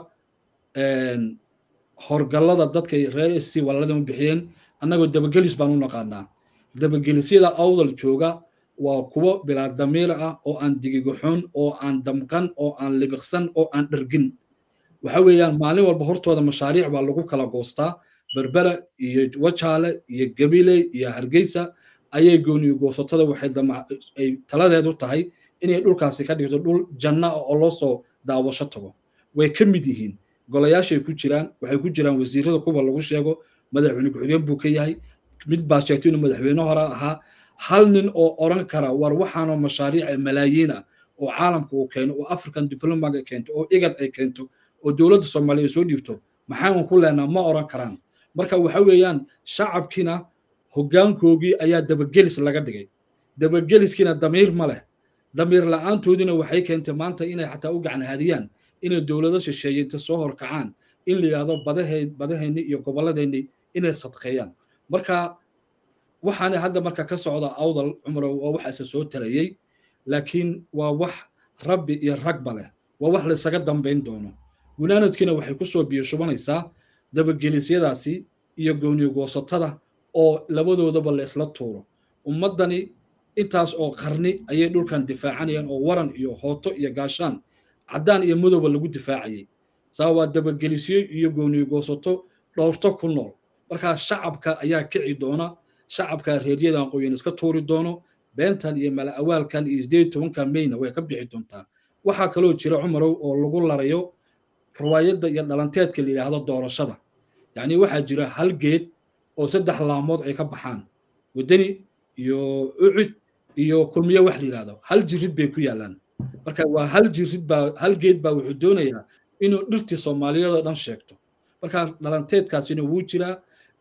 horgallada dadka reer sc walaalada u bixiyeen annagoo dabagelis baan u naqaanaa dabagelisyada awdal jooga waa kuwo bilaa damiir ah oo aan digigaxoon oo aan damqan oo aan libiqsan oo aan dhergin waxa weeyaan maalin walba hortooda mashaariic baa lagu kala goostaa berbera iyo wajaale iyo gabiley iyo hargeysa ayay gooniyo goosatada waxay ay taladeedu tahay inay dhulkaasi ka dhigto dhul janna ah oo loo soo daawasho tago way ka mid yihiin golayaashay ku jiraan waxay ku jiraan wasiirada kuwa lagu sheego madaxweyne ku-xigeen buu ka yahay mid baa sheegtay inuu madaxweyne hore ahaa hal nin oo oran kara war waxaanoo mashaariic malaayiin ah oo caalamka uu keeno oo african development ay keento oo igad ay keento oo dowladda soomaaliya soo dhiibto maxaan ku leenaa ma oran karaan marka waxa weeyaan shacabkiina hoggaankoogii ayaa dabagelis laga dhigay dabageliskiina damiir ma leh damiir la-aantoodiina waxay keentay maanta inay xataa u gacan hadiyaan inay dowlado shisheeye inta soo horkacaan in la yidhahdo badahe badaheenni iyo gobolladeenni inay sadqeeyaan marka waxaana hadda marka ka socda awdal cumrow waa waxaase soo tarayey laakiin waa wax rabbi iyo ragba leh waa wax laysaga dambayn doono gunaanadkiina waxay ku soo biyo shubanaysaa dabagelisyadaasi iyo gooniyo goosatada oo labadoodaba la isla tuuro ummaddani intaas oo qarni ayay dhulkan difaacanayaan oo waran iyo hooto iyo gaashaan caddaan iyo madowba lagu difaacayay saa waa dabagelisyo iyo gooniyo goosato dhowrto ku nool markaa shacabka ayaa kici doona shacabka reeryadan qoyan iska tuuri doono beentan iyo mala awaalkan iyo sideed tobankan mayna way ka bixi doontaa waxaa kaloo jira cumarow oo lagu larayo riwaayadda iyo dhalanteedka la yidhaahdo doorashada yacni waxaa jira hal geed oo saddex laamood ay ka baxaan waddani iyo ucud iyo kulmiye wax la yidhahdo hal jirid bay ku yaallaan marka waa hal jirid baa hal geed baa wuxuu doonayaa inuu dhirtii soomaaliyeed oo dhan sheegto marka dhalanteedkaasina wuu jiraa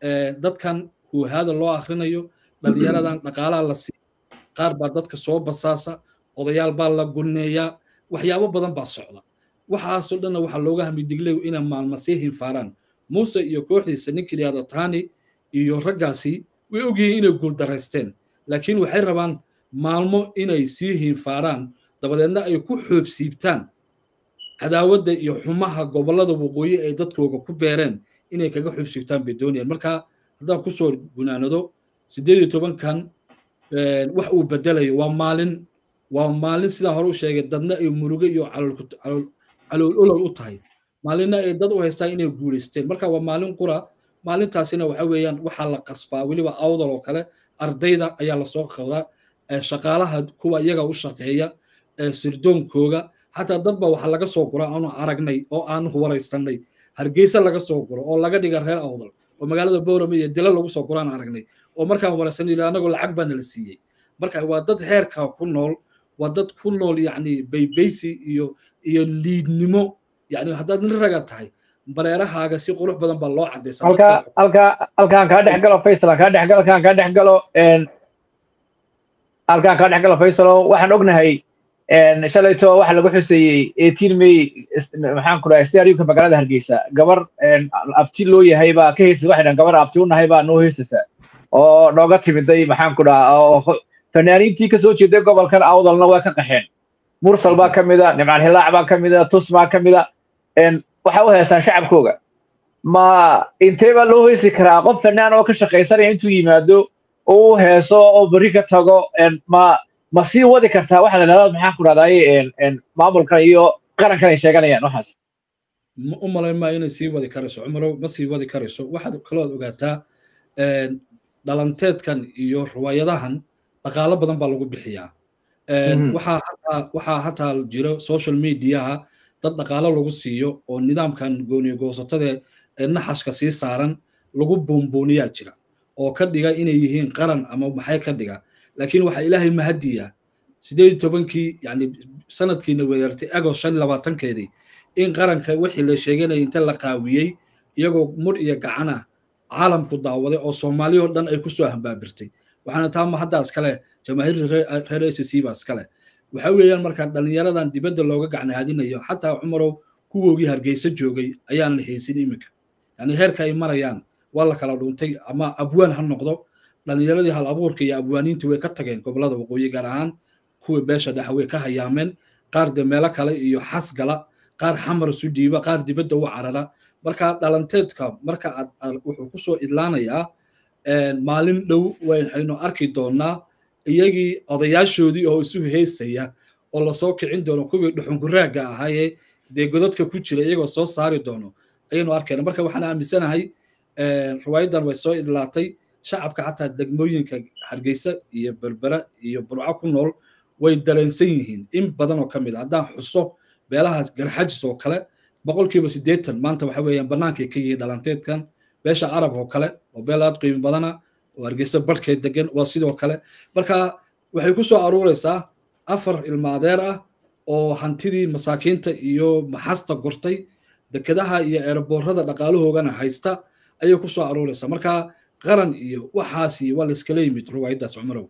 dadkan huuhaada loo akhrinayo dhalinyaradan dhaqaalaha la siiya qaar baa dadka soo basaasa odayaal baa la gunneeyaa waxyaabo badan baa socda waxaasoo dhanna waxaa looga hamidigley inay maalma sii hinfaaraan muuse iyo kooxdiisa ninkii yidhahdo tani iyo raggaasi way ogyihiin inay guuldaraysteen laakiin waxay rabaan maalmo inay sii hinfaaraan dabadeedna ay ku xoobsiibtaan cadaawadda iyo xumaha gobollada waqooyi ay dadkooga ku beereen inay kaga xoobsiibtaan bay doonayaan marka haddaan kusoo gunaanado siddeed iyo tobankan wax uu bedelayo waa maalin waa maalin sidaa hore u sheegay dadna ay murugo iyo calool olol u tahay maalinna ay dad u haystaan inay guulaysteen marka waa maalin qura maalintaasina waxa weeyaan waxaa la qasbaa weliba awdal oo kale ardayda ayaa lasoo qabdaa shaqaalaha kuwa iyaga u shaqeeya sirdoonkooga xataa dad ba waxa laga soo gura aanu aragnay oo aanu waraysanay hargeysa laga soo guro oo laga dhiga reer awdal oo magaalada boorame iyo dila lagu soo guraan aragnay oo markaan waraysanay anagoo lacag baana la siiyey marka waa dad heerka ku nool waa dad ku nool yacni baybaysi iyo iyo liidnimo yacni haddaad nin raga tahay bareerahaaga si qurux badan baa loo cadaysa halka halka halkaan kaa dhex galo faysal kaa dhex galo halkaan kaa dhex galo halkaan kaa dhex galo faysalo waxaan ognahay shalayto waxa lagu xuseeyey eighteen may maxaan ku dhahay stadiumka magaalada hargeysa gabar abti loo yahay baa ka heysasa waxay dhahan gabar abti u nahay baa noo heysasa oo nooga timiday maxaan ku dhaha oo fanaaniintii kasoo jeeday gobolkan awdalna waa ka qaxeen mursal baa ka mida nimcaan hilaac baa ka mida tus baa ka mida waxay u heestaan shacabkooga ma intee baa loo heysi karaa qof fanaan oo ka shaqaysanaya intuu yimaado oo u heeso oo berri ka tago ma ma sii wadi kartaa waxa la dhahdaa maxaan ku dhahdaay maamulkan iyo qarankan ay sheeganayaan waxaas u malayn maa inay sii wadi karayso cumarow ma sii wadi karayso waxaad kalood ogaataa dhalanteedkan iyo riwaayadahan dhaqaalo badan baa lagu bixiyaa waxaa hataa waxaa hataa jiro social mediaha dad dhaqaalo lagu siiyo oo nidaamkan gooniyo goosatada ee naxashka sii saaran lagu buunbuuniyaa jira oo ka dhiga inay yihiin qaran ama maxay ka dhiga laakiin waxaa ilaahay mahadiya sideed tobankii yani sanadkiina weerartay agost shan labaatankeedii in qaranka wixii la sheeganaya inta la qaawiyey iyagoo mur iyo gacan ah caalamku daawaday oo soomaali oo dhan ay kusoo hambaabirtay waxaana taama hadda iskale jamaahiirta reer s c ba iskale waxa weeyaan markaa dhallinyaradan dibadda looga gacnahadinayo xataa cumarow kuwoogii hargeysa joogay ayaan la haysin iminka yani heerka ay marayaan waa la kala dhuuntay ama abwaan ha noqdo dhallinyaradii hal abuurka iyo abwaaniintii way ka tageen gobolada waqooyi gaar ahaan kuwa beesha dhexe way ka hayaameen qaar de meelo kale iyo xas gala qaar xamar isu dhiiba qaar dibadda u carara marka dhalanteedka marka wuxuu kusoo idlaanayaa maalin dhow waxaynu arki doonaa iyagii odayaashoodii oo isu heysaya oo lasoo kicin doono kuwii dhuxunguraagga ahaayee dee godadka ku jira iyagoo soo saari doono ayaynu arkayna marka waxaan aaminsanahay riwaayadan way soo idlaatay shacabka xataa degmooyinka hargeysa iyo berbera iyo burco ku nool way dareensan yihiin in badan oo ka mid a haddaan xuso beelahaas garxajis oo kale boqolkiiba siddeetan maanta waxa weeyaan bannaankay ka yihiin dhalanteedkan beesha arab oo kale oo beel aad qiimo badana oo hargeysa barhkeed degan waa sidoo kale marka waxay ku soo aruuraysaa afar ilmaadeer ah oo hantidii masaakiinta iyo maxasta gurtay dekedaha iyo eeraboorada dhaqaalahoogana haysta ayay ku soo aruuraysaa marka qaran iyo waxaasi waa la iskala yimid ruwaayaddaas cumarow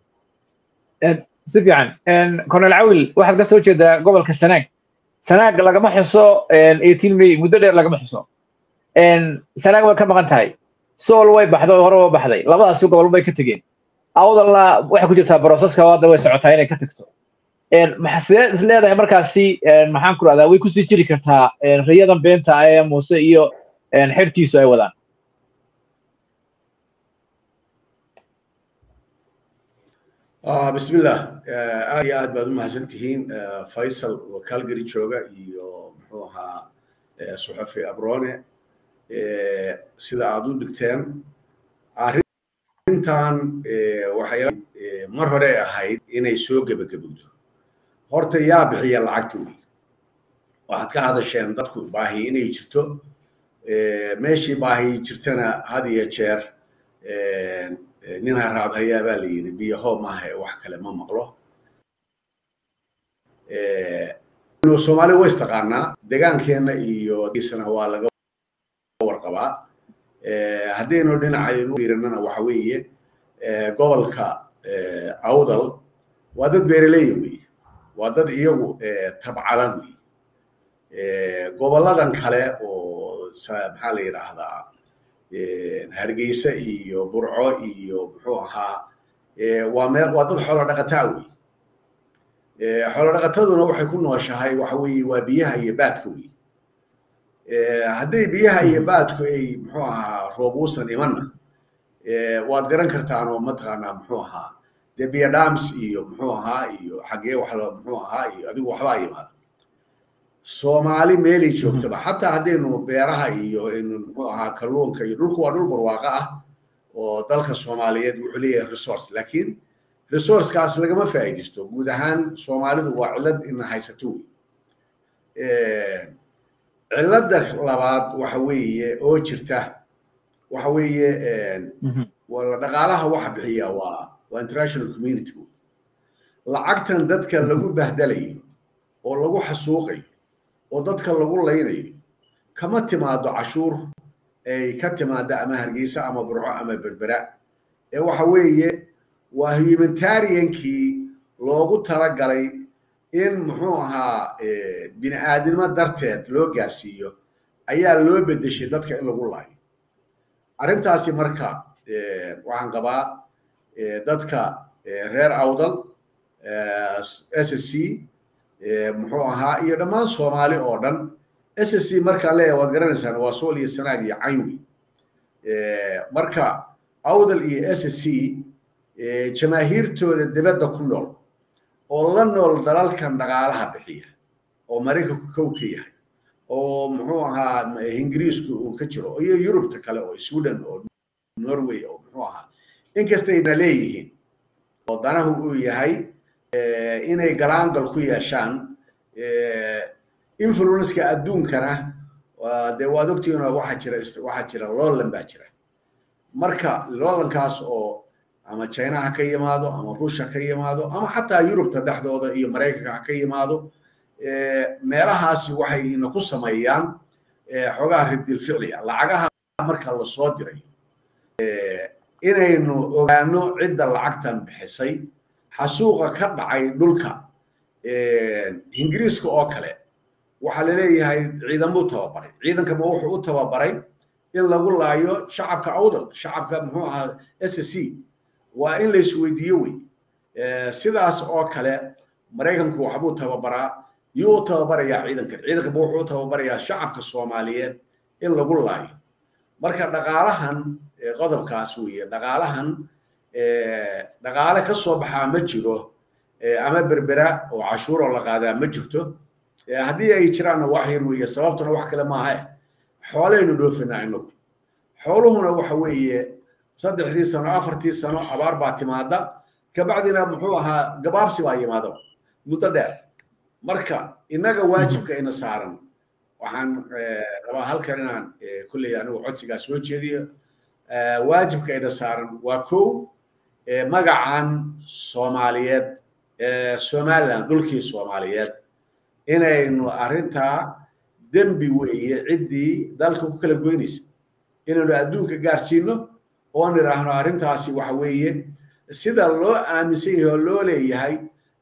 si fiican cornel cawil waxaad ka soo jeedaa gobolka sanaag sanaag lagama xuso eighteen may muddo dheer lagama xuso sanaag way ka maqan tahay sool way baxday hore waa baxday labadaasi gobol bay ka tegeen awdalna waxay ku jirtaa broseska hadda way socotaa inay ka tagto sidee is leedahay markaasi maxaan ku rahdaa way kusii jiri kartaa riyadan beenta ee muuse iyo xertiisu ay wadaan بسم الله aad iyo aad baad u mahadsan tihiin faysal oo calgary jooga iyo muxuu ahaa suxafi abrone sida aad u dhigteen arrintan waxay mar hore ahayd inay soo gebagabowdo horta yaa bixiya lacagta wey waxaad ka hadasheen dadku baahi inay jirto meeshii baahi jirtana had iyo jeer nin haraad hayaa baa la yidhi biyaho maaha wax kale ma maqlo soomaali way istaqaanaa degaankeenna iyo isna waa laga warqabaa haddaynu dhinacaynu fiirinana waxa weeye gobolka awdal waa dad beeraleya wey waa dad iyagu tabcada wey goboladan kale oo maxaa la yidhaahdaa hargeysa iyo burco iyo muxuu ahaa waa meel waa dad xoolo dhaqataa wey xoolo dhaqataduna waxay ku nooshahay waxa weeye waa biyaha iyo baadka wey hadday biyaha iyo baadku ay muxuu ahaa roob uusan imanna waad garan kartaan oo mataqaanaa muxuu ahaa dee biyo dhams iyo muxuu ahaa iyo xaggee wax muxuu ahaa iyo adigu waxbaa yimaada soomaali meelay joogtaba xataa haddaynu beeraha iyo aynu muxuu ahaa kalluunka iyo dhulku waa dhul barwaaqo ah oo dalka soomaaliyeed wuxuu leeyahay resource laakiin resourcekaas lagama faa'iidaysto guud ahaan soomaalidu waa cillad ina haysato wey cilladda labaad waxa weeye oo jirta waxa weeye dhaqaalaha waxa bixiya waa waa international community lacagtan dadka lagu bahdalayo oo lagu xasuuqayo oo dadka lagu laynayo kama timaado cashuur ay ka timaada ama hargeysa ama burco ama berbera ee waxa weeye waa humanitariankii loogu talagalay in muxuu ahaa bini aadnimo darteed loo gaarsiiyo ayaa loo bedeshay dadka in lagu laayo arrintaasi marka waxaan qabaa dadka reer awdal s c muxuu ahaa iyo dhammaan soomaali oo dhan s c markaan leeyahay waad garanaysaan waa sool iyo sanaag iyo caynwi marka awdal iyo s c jamaahiirtooda dibadda ku nool oo la nool dalalkan dhaqaalaha bixiya oo maraykanku kow ka yahay oo muxuu ahaa ingiriisku uu ka jiro iyo yurubta kale oo sweden oo norway oo muxuu ahaa inkastayna leeyihiin oo danahu uu yahay inay galaangal ku yeeshaan influenceka adduunkana dee waad ogtihiin waxaa jira waxaa jira loolan baa jira marka loolankaas oo ama china ha ka yimaado ama ruushha ka yimaado ama xataa yurubta dhexdooda iyo maraykanka ha ka yimaado meelahaasi waxay ina ku sameeyaan xogaha ridil ficliga lacagaha marka lasoo diray inaynu ogaano cidda lacagtan bixisay xasuuqa ka dhacay dhulka ingiriiska oo kale waxaa laleeyahay ciidamuu tababaray ciidankama wuxuu u tababaray in lagu laayo shacabka awdal shacabka muxuu ahaa s c waa in laisweydiiyo wey sidaas oo kale maraykanku waxbuu tababaraa yuu u tababarayaa ciidankan ciidankama wuxuu u tababarayaa shacabka soomaaliyeed in lagu laayo marka dhaqaalahan qodobkaas weeye dhaqaalahan dhaqaale ka soo baxaa ma jiro ama berbera oo cashuuroo la qaadaa ma jirto haddii ay jiraanna wax yar weeye sababtuna wax kale maaha xoolaynu dhoofinaa inagu xooluhuna waxa weeye saddexdii sano afartii sano abaar baa timaada kabacdina muxuu ahaa gabaabsi baa yimaada muddo dheer marka innaga waajibka ina saaran waxaan rabaa halkan inaan kulley anigu codsigaa soo jeediyo waajibka ina saaran waa kow magacan soomaaliyeed somaliland dhulkii soomaaliyeed inaynu arrintaa dembi weeye ciddii dalka ku kala goynaysa inaynu adduunka gaarsiino oo nidhaahno arrintaasi waxa weeye sida loo aaminsan yahay oo loo leeyahay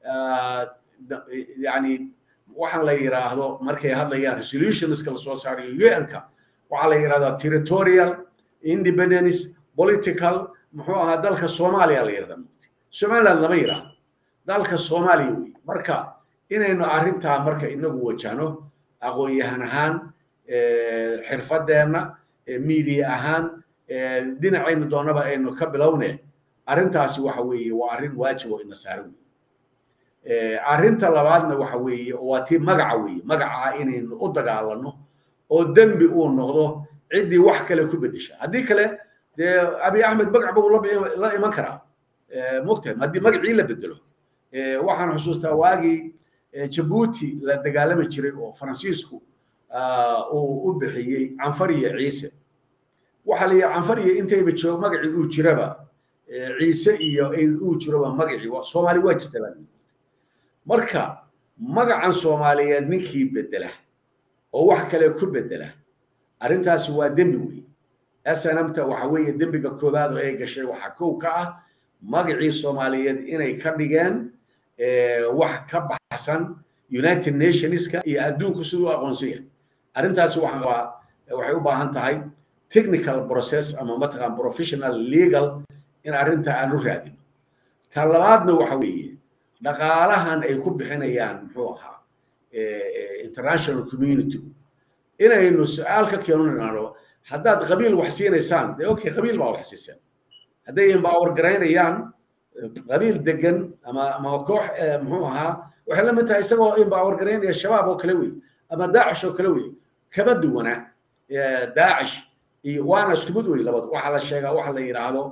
yani waxaan la yidhaahdo markay hadlayaan resolutionska lasoo saarayo un-ka waxaa la yidhahdaa territorial independence political muxuu ahaa dalka soomaaliya la yidhahdaa somaliland lama yidhaahdo dalka soomaaliya wey marka inaynu arrintaa marka inagu wajahno aqoon-yahan ahaan xirfadeenna media ahaan dhinacaynu doonaba aynu ka bilowne arrintaasi waxa weeye waa arrin waajib oo ina saaran wey arrinta labaadna waxa weeye waa tii magaca weeye magaca inaynu u dagaalano oo dembi uu noqdo ciddii wax kale ku bedesha haddii kale dee abi axmed magac buu la iman karaa mogtahay haddii magacii la bedelo waxaan xusuustaa waagii jabuuti la dagaalami jiray oo faransiisku uu u bixiyey canfariya ciise waxaa la yidhi canfariya intayba joog magacii uu jiraba ciise iyo uu jiroba magacii soomaali waa jirta baa marka magacan soomaaliyeed ninkii bedela oo wax kale ku bedela arrintaasi waa dembi wey snmta waxa weeye dembiga koowaad oo ay gashay waxaa kow ka ah magacii soomaaliyeed inay ka dhigeen wax ka baxsan united nationska iyo adduunku siduu aqoonsan yahay arrintaasi waxay u baahan tahay technical process ama mataqaan professional legal in arrinta aan u raadino ta labaadna waxa weeye dhaqaalahan ay ku bixinayaan muxuu ahaa international community inaynu su-aal ka keenunano haddaad qabiil wax siinaysaan dee okay qabiil baa wax siiseen hadday empower garaynayaan qabiil degan ama ama koox muxuu ahaa waxay la mid tahay isagoo empower garaynaya shabaab oo kale wey ama daacish oo kale wey kama duwana daacish iyo waana isku mid wey labad waxaa la sheegaa waxa la yidhaahdo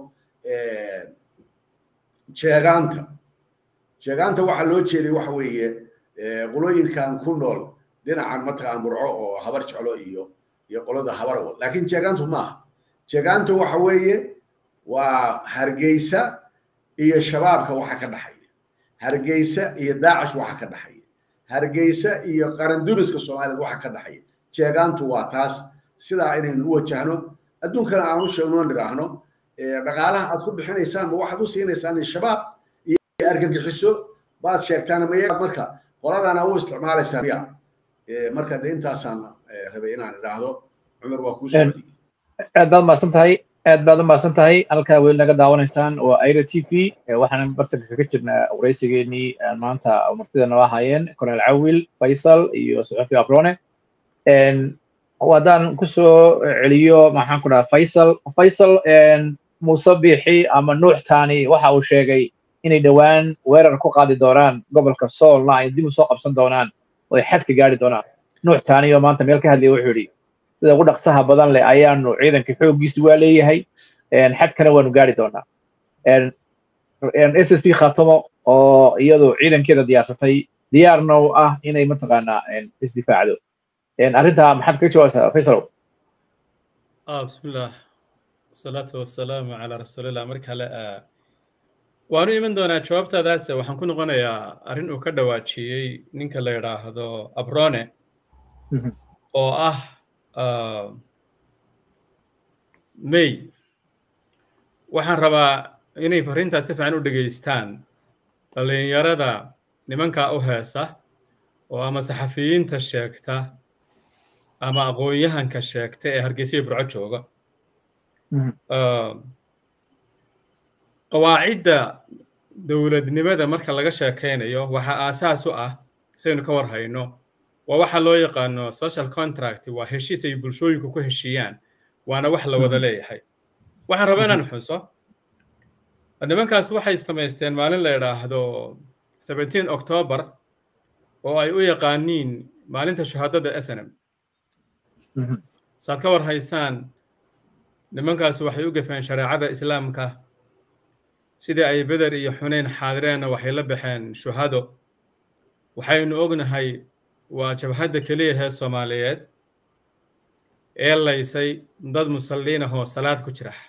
jeegaanta jeegaanta waxaa loo jeeday waxa weeye qolooyinkan ku nool dhinacan mataqaan burco oo habar jeclo iyo iyo qolada habarwal laakiin jeegaantu maaha jeegaantu waxa weeye waa hargeysa iyo shabaabka waxa ka dhaxaya hargeysa iyo daacish waxa ka dhaxaya hargeysa iyo qarandumiska soomaaliyeed waxa ka dhaxaya jeegaantu waa taas sidaa inaynu u wajahno adduunkana aan u sheegno nidhaahno dhaqaalaha aad ku bixinaysaan ma waxaad u siinaysaan shabaab iyo argagixiso baad sheegtaan mayaga marka qoladana u isticmaalaysaan ya marka de intaasaan rabay inaan idhaahdo cumar waa kuu soo aad baad mahadsan tahay aad baad u mahadsan tahay halkaa weli naga daawanaysaan waa airo t v waxaan bartanka kaga jirnaa waraysigeenii maanta martida noo ahaayeen cornel cawil faysal iyo suxufi abrone haddaan kusoo celiyo maxaan ku dhaha faysal faysal muuse biixi ama nuux tani waxa uu sheegay inay dhowaan weerar ku qaadi doonaan gobolka soolna ay dib u soo qabsan doonaan oo ay xadka gaari doonaan nuux tani oo maanta meel ka hadlaya wuxuu yidhi sida ugu dhaqsaha badan leh ayaanu ciidanka xooggiisu waa leeyahay xadkana waanu gaari doonaa s s c khatomo oo iyadu ciidankeeda diyaarsatay diyaarna u ah inay mataqaanaa isdifaacdo arrintaa maxaad kaga jawaabaysaa faysalow ah bismillah wasalaatu wasalaamu calaa rasuulillah mar kale waanu iman doonaa jawaabtaadaase waxaan ku noqonayaa arrin uu ka dhawaajiyey ninka la yidhaahdo abrone oo ah may waxaan rabaa inay farriintaas si fiican u dhegaystaan dhallinyarada nimankaa u heesa oo ama saxafiyiinta sheegta ama aqoon-yahanka sheegta ee hargeysa burco jooga qawaacidda dowladnimada marka laga sheekaynayo waxaa aasaas u ah saynu ka war hayno waa waxa loo yaqaano social contract waa heshiis ay bulshooyinku ku heshiiyaan waana wax la wada leeyahay waxaan rabaa inaan xuso nimankaas waxay samaysteen maalin la yidhaahdo seventeen october oo ay u yaqaaniin maalinta shahaadada snm saad ka war haysaan nimankaas waxay u gafeen shareecada islaamka sidii ay beder iyo xunayn xaadireenna waxay la baxeen shuhado waxaynu ognahay waa jabhadda keliya hee soomaaliyeed ee laysay dad musalliin ahoo salaad ku jira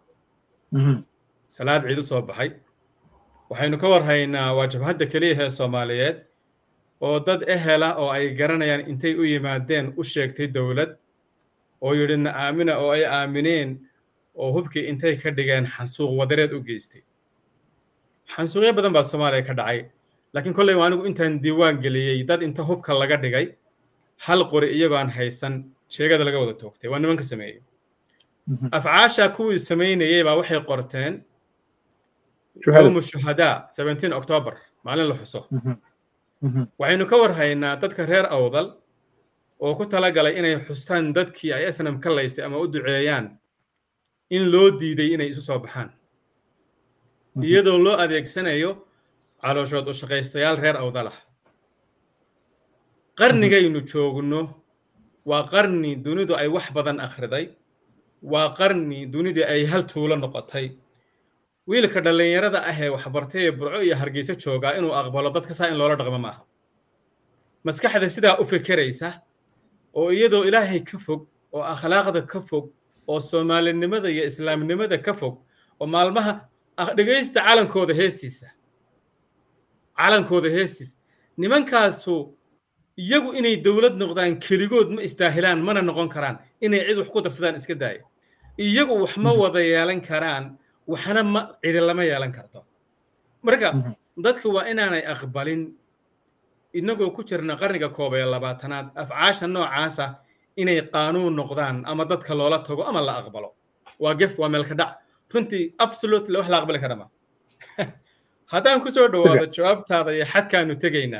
salaad ciid u soo baxay waxaynu ka war haynaa waa jabhadda keliya hee soomaaliyeed oo dad ehela oo ay garanayaan intay u yimaadeen u sheegtay dowlad oo yidhi na aamina oo ay aamineen oo hubkii intay ka dhigeen xansuuq wadareed u geystay xansuuqyo badan baa soomaaliya ka dhacay laakiin kolley anigu intaan diiwaan geliyey dad inta hubka laga dhigay hal qori iyagoo aan haysan sheegada laga wada toogtay waa nimanka sameeyey afcaasha kuwii samaynayey baa waxay qorteen yowmu shuhadaa seventeen october maalin la xuso waxaynu ka war haynaa dadka reer awdal oo ku talagalay inay xustaan dadkii ay snam ka laysay ama u duceeyaan in loo diiday inay isu soo baxaan iyadoo loo adeegsanayo calooshood u shaqaystayaal reer awdal ah qarnigaynu joogno waa qarni dunidu ay wax badan akhriday waa qarni dunidii ay hal tuulo noqotay wiilka dhallinyarada ah ee waxbartay ee burco iyo hargeyso joogaa inuu aqbalo dadka saa in loola dhaqmo maaha maskaxda sidaa u fekeraysa oo iyadoo ilaahay ka fog oo akhlaaqda ka fog oo soomaalinimada iyo islaamnimada ka fog oo maalmaha dhegaysta calankooda heestiisa calankooda heestiisa nimankaasu iyagu inay dowlad noqdaan keligood ma istaahilaan mana noqon karaan inay cid wax ku darsadaan iska daaya iyagu wax ma wada yeelan karaan waxna ma cidi lama yeelan karto marka dadku waa inaanay aqbalin inagoo ku jirna qarniga koob ee labaatanaad afcaasha noocaasa inay qaanuun noqdaan ama dadka loola tago ama la aqbalo waa gef waa meelka dhac runtii absolutely wax la aqbali kara ma haddaan ku soo dhawaado jawaabtaada iyo xadkaanu tegaynaa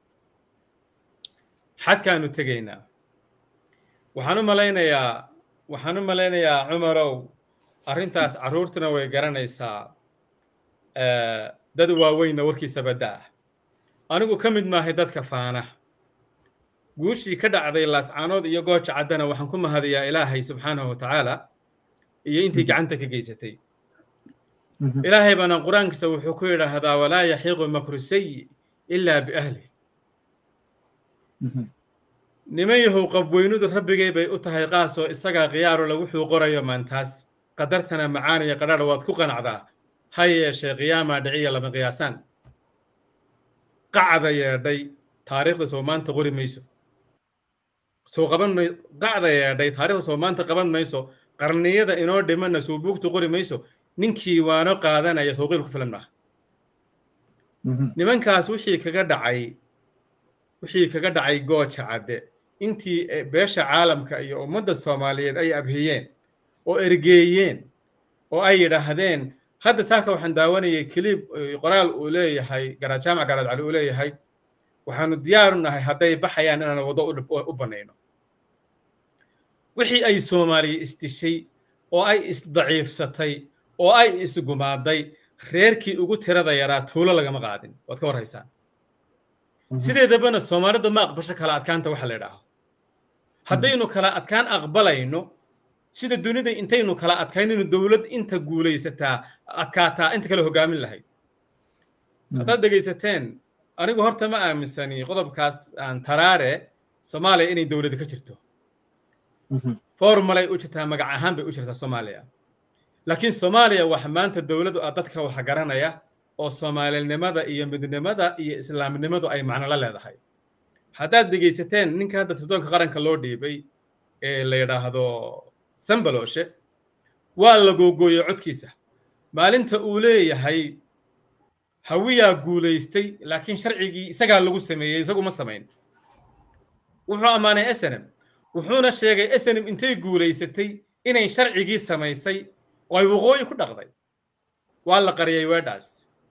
xadkaanu tegaynaa waxaan u malaynayaa waxaan u malaynayaa cumarow arrintaas carruurtuna way garanaysaa dad waaweynna warkiisa badda ah anigu ka mid maahay dadka faana guushii ka dhacday laascaanood iyo gooja caddana waxaan ku mahadiyaa ilaahay subxaanahu wa tacaala iyo intii gacanta ka geysatay ilaahay baana qur-aankiisa wuxuu ku yidhaahdaa walaa yaxiiqu makru sayi ilaa biahlih niman yahow qabweynudu rabbigay bay u tahay qaasoo isagaa khiyaarula wuxuu qorayo maantaas qadartana macaaniya qadhaadh waad ku qanacdaa ha yeeshee qiyaamaa dhiciya lama qiyaasaan qacda yeedhay taariikhda soo maanta qori mayso soo qaban may qacda yeedhay taariikhda soo maanta qaban mayso qarniyada inoo dhimanna soo buugtu qori mayso ninkii waano qaadanaya sooqiil ku filan maaha nimankaas wixii kaga dhacay wixii kaga dhacay gooja cadde intii beesha caalamka iyo ummadda soomaaliyeed ay abhiyeen oo ergeeyeen oo ay yidhaahdeen hadda saaka waxaan daawanayay keliib qoraal uu leeyahay garaad jaamac garaad cali uu leeyahay waxaanu diyaaru nahay hadday baxayaan inaan waddo u bannayno wixii ay soomaaliya isdishay oo ay isdaciifsatay oo ay isgumaaday reerkii ugu tirada yaraa tuulo lagama qaadin waad ka warhaysaan sideedabana soomaalida ma aqbasho kala adkaanta waxa la idhaaho haddaynu kala adkaan aqbalayno sida dunida intaynu kala adkaynayno dowlad inta guulaysataa adkaataa inta kale hogaamin lahayd haddaad dhegaysateen anigu horta ma aaminsani qodobkaas aan taraare soomaaliya inay dowladda ka jirto formalay u jirtaa magac ahaan bay u jirtaa soomaaliya laakiin soomaaliya waxa maanta dowladdu ah dadka waxa garanaya oo soomaalinimada iyo midnimada iyo islaamnimadu ay macno la leedahay haddaad dhegaysateen ninka hadda sirdoonka qaranka loo dhiibay ee la yidhaahdo sambaloshe waa la googooyey codkiisa maalinta uu leeyahay hawiyaa guulaystay laakiin sharcigii isagaa lagu sameeyey isagu ma samayn wuxuu ammaanay snm wuxuuna sheegay snm intay guulaysatay inay sharcigii samaysay oo ay waqooyi ku dhaqday waa la qariyay weedhaas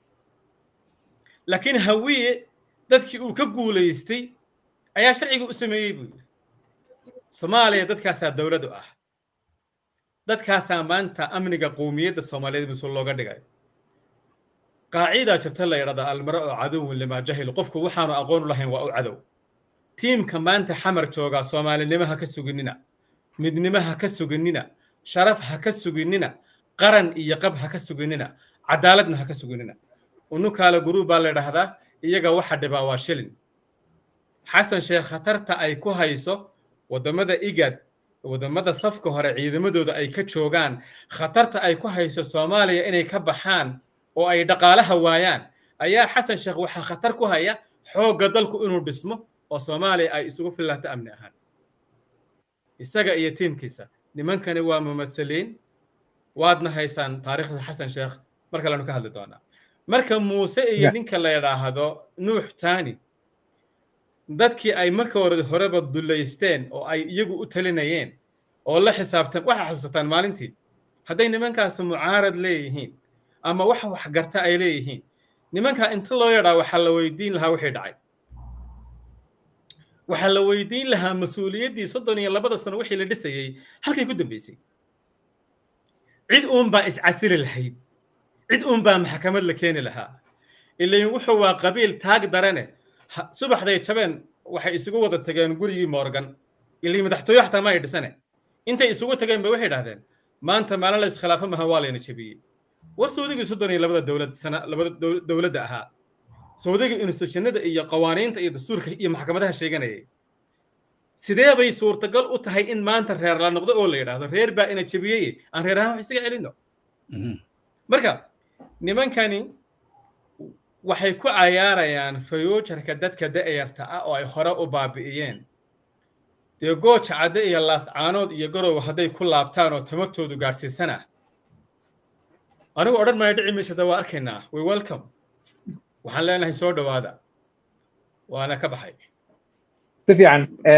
laakiin hawiye dadkii uu ka guulaystay ayaa sharcigii u sameeyey buu yidhi soomaaliya dadkaasaa dowladu ah dadkaasaa maanta amniga qowmiyadda soomaaliyeed mas-uul looga dhigay qaacidaa jirta la yidhahda almara oo cadowin limaa jahil qofku waxaanu aqoon u lahayn waa u cadow tiimka maanta xamar joogaa soomaalinimo ha ka suginina midnimo ha ka suginina sharaf ha ka suginina qaran iyo qab ha ka suginina cadaaladna ha ka suginina unukaale guruub baa la yidhaahdaa iyaga waxa dhibaa waa shilin xasan sheekh khatarta ay ku hayso waddamada igad waddamada safka hore ciidamadooda ay ka joogaan khatarta ay ku hayso soomaaliya inay ka baxaan oo ay dhaqaalaha waayaan ayaa xasan sheekh waxaa khatar ku haya xoogga dalku inuu dhismo oo soomaaliya ay isugu fillaato amni ahaan isaga iyo tiimkiisa nimankani waa mumathaliin waadna haysaan taariikhda xasan sheekh mar kalenu ka hadli doonaa marka muuse iyo ninka la yidhaahdo nuux tani dadkii ay marka hore horeba dullaysteen oo ay iyagu u talinayeen oo la xisaabtan waxaa xasuusataan maalintii hadday nimankaasi mucaarad leeyihiin ama wax waxgarta ay leeyihiin nimankaa inta loo yadhaa waxaa la weydiin lahaa wixii dhacay waxaa la weydiin lahaa mas-uuliyaddii soddon iyo labada sano wixii la dhisayey halkay ku dambeysay cid uunbaa iscasili lahayd cid uunbaa maxkamad la keeni lahaa ilain wuxuu waa qabiil taag darane subaxday jabeen waxay isugu wada tageen gurigii morgan ilii madaxtooye xataa ma ay dhisane intay isugu tageen bay waxay dhahdeen maanta maalin la iskhilaafo maha waa layna jebiyey war sawdigii soddon iyo labada dowlad sana labada dowladda ahaa sawdigii institutionada iyo qawaaniinta iyo dastuurka iyo maxkamadaha sheeganayay sidee bay suurtagal u tahay in maanta reer la noqdo oo la yidhaahdo reer baa ina jebiyey aan reer ahaan wax isaga celino marka nimankani waxay ku cayaarayaan fayuujarka dadka da'yarta ah oo ay hore u baabi'iyeen dee gooja cadde iyo laascaanood iyo garow hadday ku laabtaan oo tamartoodu gaadhsiisanah anigu odhan maayo dhici maysada waa arkaynaa way welcome waxaan leenahay soo dhowaada waana ka baxay si fiican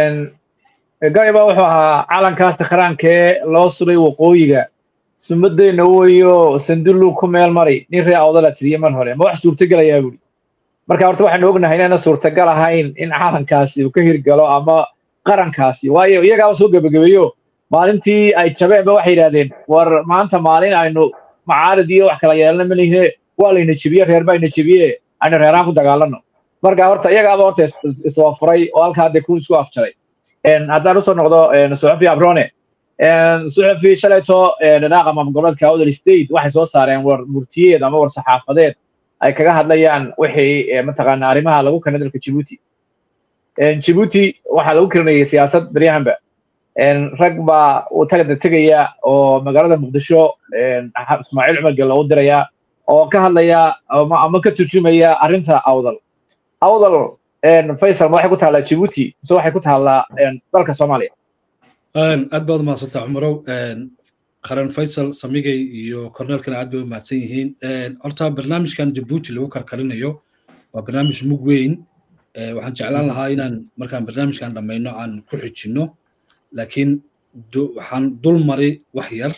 gariba wuxuu ahaa calankaas sakhraankee loo suray waqooyiga sumadeenna weyo sandullu ku meel mari nin ree awdala tiriye mar hore ma wax suurtagelayaa buuri marka horta waxaanu ognahay inayna suurtagal ahayn in calankaasi uu ka hirgalo ama qarankaasi waayo iyagaaba soo gebagabeeyo maalintii ay jabeenba waxay yidhahdeen war maanta maalin aynu macaarad iyo wax kala yeelana malihine waa layna jebiye reer baa ina jebiye aynu reeraan ku dagaalano marka horta iyagaaba horta iswafuray oo halkaa dee ku isku afjaray haddaan usoo noqdo suxufi abrone suxufi shalayto dhanaaq ama goboleedka awdal state waxay soo saareen war murtiyeed ama war saxaafadeed ay kaga hadlayaan wixii mataqaana arrimaha lagu keenay dalka jibuuti jibuuti waxaa lagu keenayay siyaasad baryahanba rag baa uu tagada tegaya oo magaalada muqdisho ismaaciil cumar gel loogu diraya oo ka hadlaya ama ka turjumaya arrinta awdal awdal faysal ma waxay ku taallaa jibuuti mise waxay ku taallaa dalka soomaaliya aad baad umahadsanta cumarow qaran faysal samigay iyo korneelkana aad bay u mahadsan yihiin horta barnaamijkan jabuuti lagu karkarinayo waa barnaamij mug weyn waxaan jeclaan lahaa inaan markaan barnaamijkan dhammayno aan ku xijinno laakiin waxaan dul maray wax yar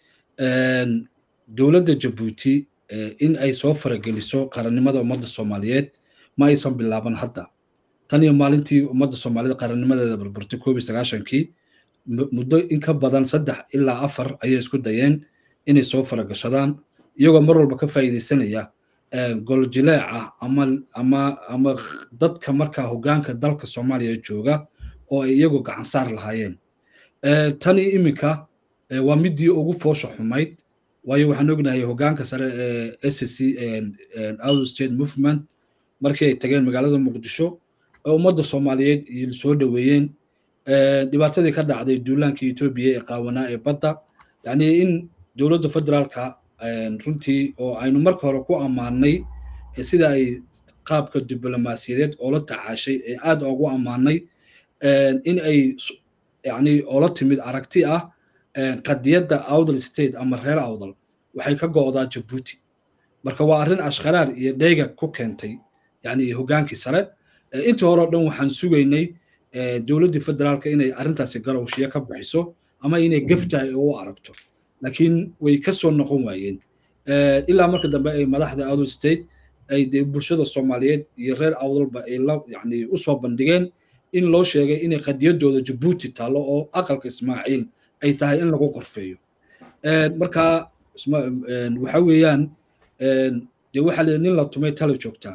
dowladda jabuuti in ay soo farageliso qarannimada ummadda soomaaliyeed ma aysan bilaaban hadda tan iyo maalintii ummadda soomaalida qarannimadeeda barbartay koob iyo sagaashankii muddo in ka badan saddex ilaa afar ayay isku dayeen inay soo faragashadaan iyagoo mar walba ka faa'iidaysanaya goljileec ah ama ama ama dadka markaa hoggaanka dalka soomaaliya jooga oo ay iyagoo gacan saar lahaayeen tani iminka waa midii ugu foosha xumayd waayo waxaan ognahay hoggaanka sare ee s c out state movement markii ay tageen magaalada muqdisho oo ummadda soomaaliyeed soo dhoweeyeen dhibaatadii ka dhacday duulaankii etoobiya ee qaawanaa ee badda yacni in dowladda federaalka runtii oo aynu marka hore ku ammaanay sida ay qaabka diblomaasiyadeed oola tacaashay ee aad ugu ammaanay in ay yani oola timid aragti ah qadiyadda awdal state ama reer awdal waxay ka go'daa jabuuti marka waa arrin ashkharaar iyo dheyga ku keentay yani hoggaankii sare intii hore o dhan waxaan sugaynay dowladdii federaalka inay arrintaasi garowshiyo ka bixiso ama inay geftahay u aragto laakiin way ka soo noqon waayeen ilaa marka dambe ay madaxda awdal state ay dee bulshada soomaaliyeed iyo reer awdalba ay la yani u soo bandhigeen in loo sheegay inay qadiyaddooda jabuuti taallo oo aqalka ismaaciil ay tahay in lagu qorfeeyo marka waxa weeyaan dee waxaa la nin la tumay tala joogtaa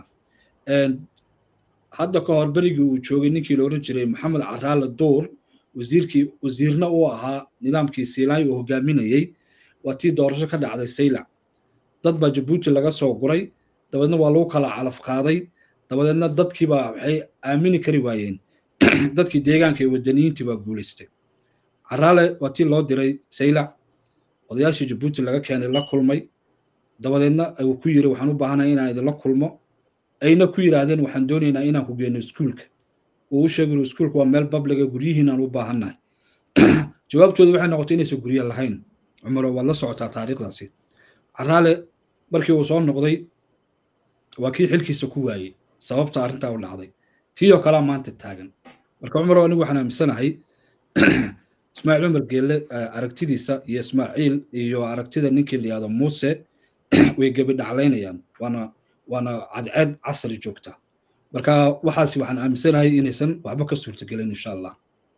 hadda ka hor berigii uu joogay ninkii la oran jiray maxamed caraale duur wasiirkii wasiirna uu ahaa nidaamkii siilaay uu hogaaminayey waa tii doorasho ka dhacday saylac dad baa jabuuti laga soo guray dabeedna waa lagu kala calaf qaaday dabadeedna dadkiibaa waxay aamini kari waayeen dadkii deegaanka ee wadaniyiintii baa guulaystay caraale waa tii loo diray saylac odayaashii jabuuti laga keenay la kulmay dabadeedna uu ku yiri waxaan u baahanahay inaan idinla kulmo ayna ku yidhaahdeen waxaan doonaynaa inaan ku geyno iskuulka uu u sheegay iskuulka waa meel babliga guryihiinaan u baahannahay jawaabtooda waxay noqotay inaysan guryo lahayn cumaro waad la socotaa taariikhdaasi caraale markii uu soo noqday waa kii xilkiisa ku waayey sababta arrintaa u dhacday tii oo kalea maanta taagan marka cumaro anigu waxaan aaminsanahay ismaaciil cumar geelle aragtidiisa iyo ismaaciil iyo aragtida ninkii la yihahdo muuse way gebi dhaclaynayaan waana waana cadceed casri joogta marka waxaasi waxaan aaminsanahay inaysan waxba ka suurtagelin insha allah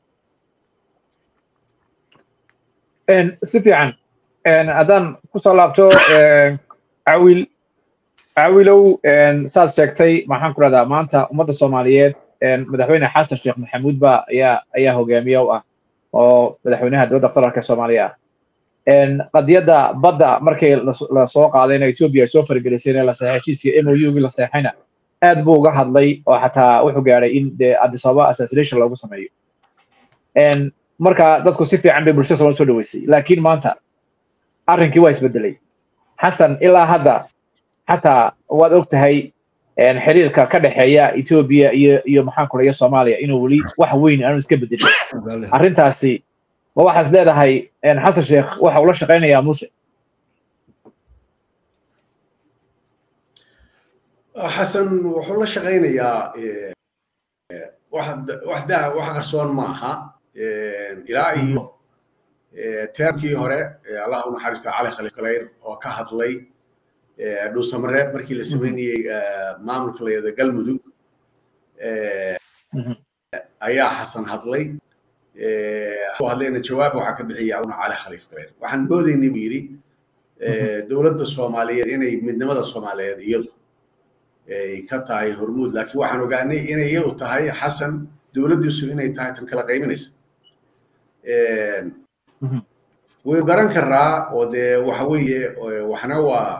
si fiican haddaan kusoo laabto cawil cawilow saad sheegtay maxaan ku rahdaa maanta ummadda soomaaliyeed madaxweyne xasan sheekh maxamuud ba ayaa ayaa hogaamiye u ah oo madaxweynaha dowladda federaalka soomaaliya ah qadiyadda badda markii lasoo qaadayna etoobiya ay soo faragelisayna la saxay heshiiska m o u gii la saxayna aad buu uga hadlay oo xataa wuxuu gaadhay in dee addis ababa assassination loogu sameeyo marka dadku si fiican bay bulshada soomaalida soo dhaweysay laakiin maanta arrinkii waa isbedelay xasan ilaa hadda xataa waad og tahay xiriirka ka dhexeeya etoobiya iyo iyo maxaan kula iyo soomaaliya inuu weli wax weyn aanu iska bedelin arrintaasi ma waxaas leedahay xasan sheekh waxa ula shaqaynayaa muse xasan wuxuu la shaqaynayaa wax daa wax qarsoon ma aha ilaa iyo teerkii hore allah u naxariista cali khaliif galayr oo ka hadlay dhuusamareeb markii la sameynayey maamulka la yada galmudug ayaa xasan hadlay hadlayna jawaab waxaa ka bixiyay abuna cali khaliif galayr waxaan moodaynay buu yidhi dowladda soomaaliyeed inay midnimada soomaaliyeed iyadu ay ka tahay hormuud laakiin waxaan ogaanay inay iyadu tahay xasan dowladdiisu inay tahay tan kala qaybinaysa waynu garan karaa oo dee waxa weeye waxna waa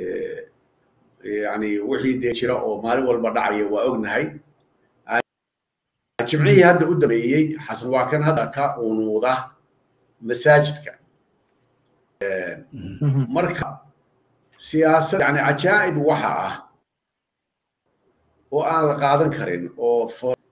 yani wixii dee jira oo maalin walba dhacaya waa ognahay jimcihii hadda u dambeeyey xasan waa kan hadda ka unuuda masaajidka marka siyaasad yani cajaa'ib waxa ah oo aan la qaadan karin oo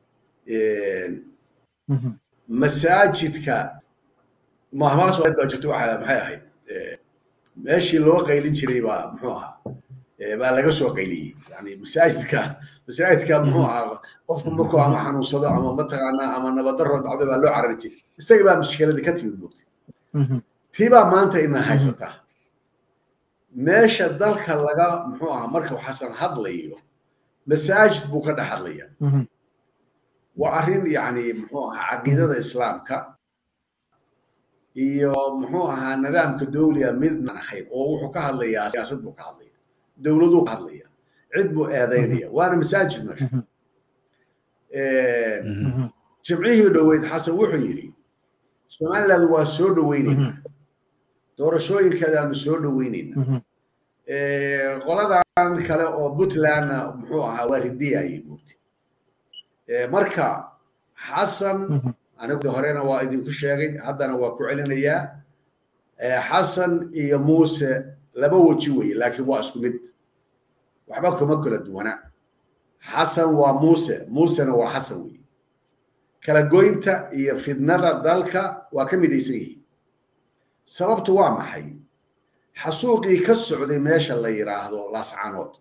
masaajidka mahmaas baa jirto waxa maxay ahayd meeshii loo qaylin jiray baa muxuu ahaa baa laga soo qayliyey yani masaajidka masaajidka muxuu ahaa qofku markuu ama xanuunsado ama mataqaanaa ama nabadaro dhacdo baa loo carari jiray isaga baa mushkiladii ka timid moogtay tii baa maanta ina haysataa meesha dalka laga muxuu ahaa marka xasan hadlayo masaajid buu ka dhex hadlaya waa arrin yani muxuu ahaa caqiidada islaamka iyo muxuu ahaa nidaamka dowliga midnan ahayn oo wuxuu ka hadlayaa siyaasad buu ka hadlaya dowladuu ka hadlaya cid buu eedaynaya waana masaajid meesha jimcihii dhoweyd xasan wuxuu yidhi somaliland waa soo dhoweynaynaa doorashooyinkeedaanu soo dhoweynaynaa qoladan kale oo puntlandna muxuu ahaa waa ridiyayay mugti marka xasan anigu horena waa idinku sheegay haddana waa ku celinayaa xasan iyo muuse laba weji weye laakiin waa isku mid waxba kuma kala duwana xasan waa muuse muusena waa xasan weye kala goynta iyo fidnada dalka waa ka midaysan yihiin sababtu waa maxay xasuuqii ka socday meesha la yidhaahdo laascanood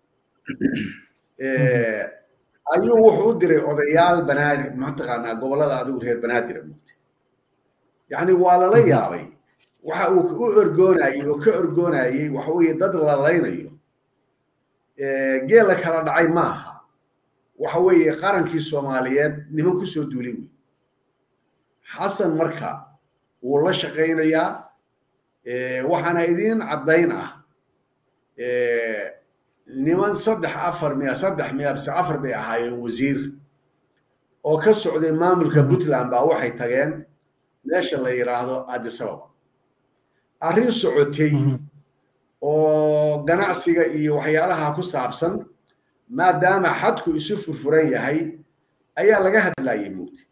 ayuu wuxuu u diray odayaal banaadir mataqaanaa gobollada adigu reer banaadira mugtay yacni waa lala yaabay waxa uu u orgoonayey oo ka orgoonayey waxa weeye dad la laynayo geela kala dhacay maaha waxa weeye qarankii soomaaliyeed niman ku soo duulay wey xasan marka wuu la shaqaynayaa waxaana idiin caddayn ah niman saddex afar miya saddex miya bise afar bay ahaayeen wasiir oo ka socday maamulka puntland baa waxay tageen meesha la yidhaahdo adisababa arrin socotay oo ganacsiga iyo waxyaalaha ku saabsan maadaama xadku isu furfuran yahay ayaa laga hadlayay mugti